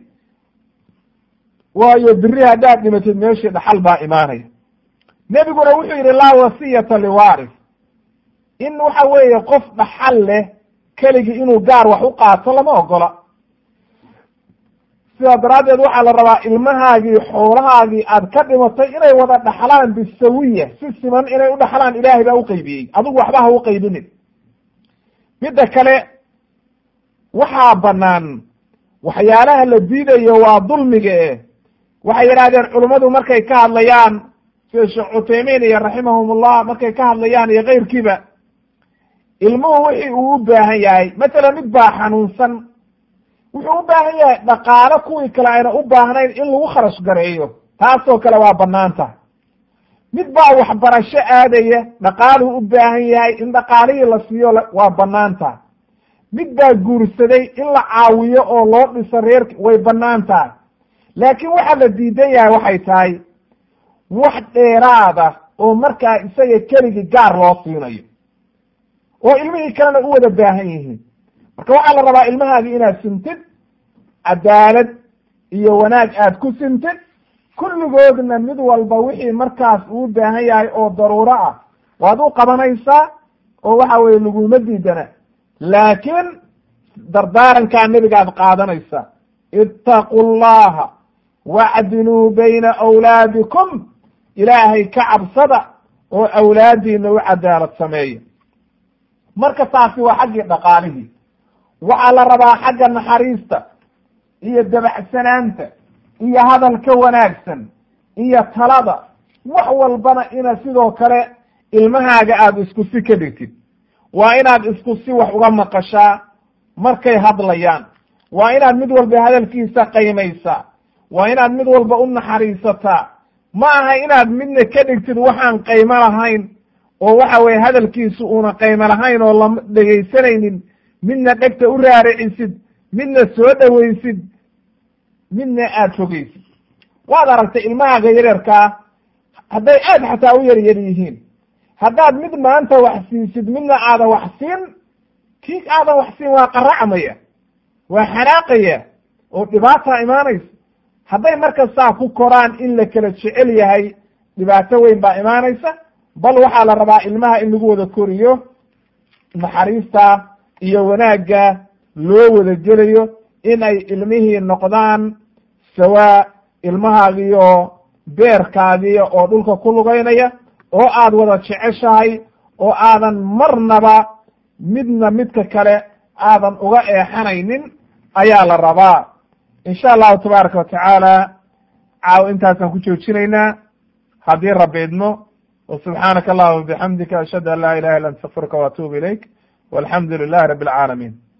waayo biri haddaad dhimatid meeshii dhaxal baa imaanaya nebiguna wuxuu yidhi laa wasiyata liwaaris in waxa weeye qof dhaxal leh keligii inuu gaar wax u qaato lama ogola sidaa daraaddeed waxaa la rabaa ilmahaagii xoolahaagii aad ka dhimatay inay wada dhaxlaan bisawiya si siman inay u dhaxlaan ilaahay baa uqaybiyey adigu waxba ha u qaybinin midda kale waxaa banaan waxyaalaha la diidayo waa dulmiga eh waxay yidhahdeen culummadu markay ka hadlayaan sida sheekh cuthaymiin iyo raximahumullah markay ka hadlayaan iyo keyrkiiba ilmuhu wixii uu u baahan yahay matsalan mid baa xanuunsan wuxuu u baahan yahay dhaqaalo kuwii kale ayna u baahnayn in lagu kharash gareeyo taasoo kale waa banaan tahay mid baa waxbarasho aadaya dhaqaaluu u baahan yahay in dhaqaalihii la siiyo waa bannaan tahay mid baa guursaday in la caawiyo oo loo dhiso reerki way bannaan tahay laakiin waxaa la diidan yahay waxay tahay wax dheeraada oo markaa isaga keligii gaar loo siinayo oo ilmihii kalena u wada baahan yihiin marka waxaa la rabaa ilmahaagi inaad sintid cadaalad iyo wanaag aad ku sintid kulligoodna mid walba wixii markaas uu baahan yahay oo daruuro ah waad u qabanaysaa oo waxa weye laguma diidana laakiin dardaarankaa nebigaad qaadanaysaa ittaqu llaha wacdiluu bayna awlaadikum ilaahay ka cabsada oo awlaadiina u cadaalad sameeya marka taasi waa xaggii dhaqaalihii waxaa la rabaa xagga naxariista iyo dabacsanaanta iyo hadalka wanaagsan iyo talada wax walbana ina sidoo kale ilmahaaga aada isku si ka dhigtid waa inaad isku si wax uga maqashaa markay hadlayaan waa inaad mid walba hadalkiisa qaymaysaa waa inaad mid walba u naxariisataa ma aha inaad midna ka dhigtid waxaan qaymo lahayn oo waxa weye hadalkiisu uuna qaymo lahayn oo lama dhegaysanaynin midna dhegta u raaricisid midna soo dhowaysid midna aada fogeysid waad aragtay ilmahaaga yaryarkaa hadday aad xataa u yar yar yihiin haddaad mid maanta wax siisid midna aadan wax siin kii aadan wax siin waa qaracmaya waa xanaaqaya oo dhibaataa imaanaysa hadday marka saa ku koraan in la kala jecel yahay dhibaato weyn baa imaanaysa bal waxaa la rabaa ilmaha in lagu wada koriyo naxariista iyo wanaagga loo wada gelayo in ay ilmihii noqdaan sawaa ilmahaagiyo beerkaagiyo oo dhulka ku lugaynaya oo aad wada jeceshahay oo aadan marnaba midna midka kale aadan uga eexanaynin ayaa la rabaa insha allahu tabaaraka watacaala caaw intaasaan ku joojinaynaa haddii rabbi idmo وسubحaanaka allahuma bxamdika ashhadu an la ilaha illa ant astaqfirka وatuub ilayk walxamdu lilahi rabi اlcaalamiin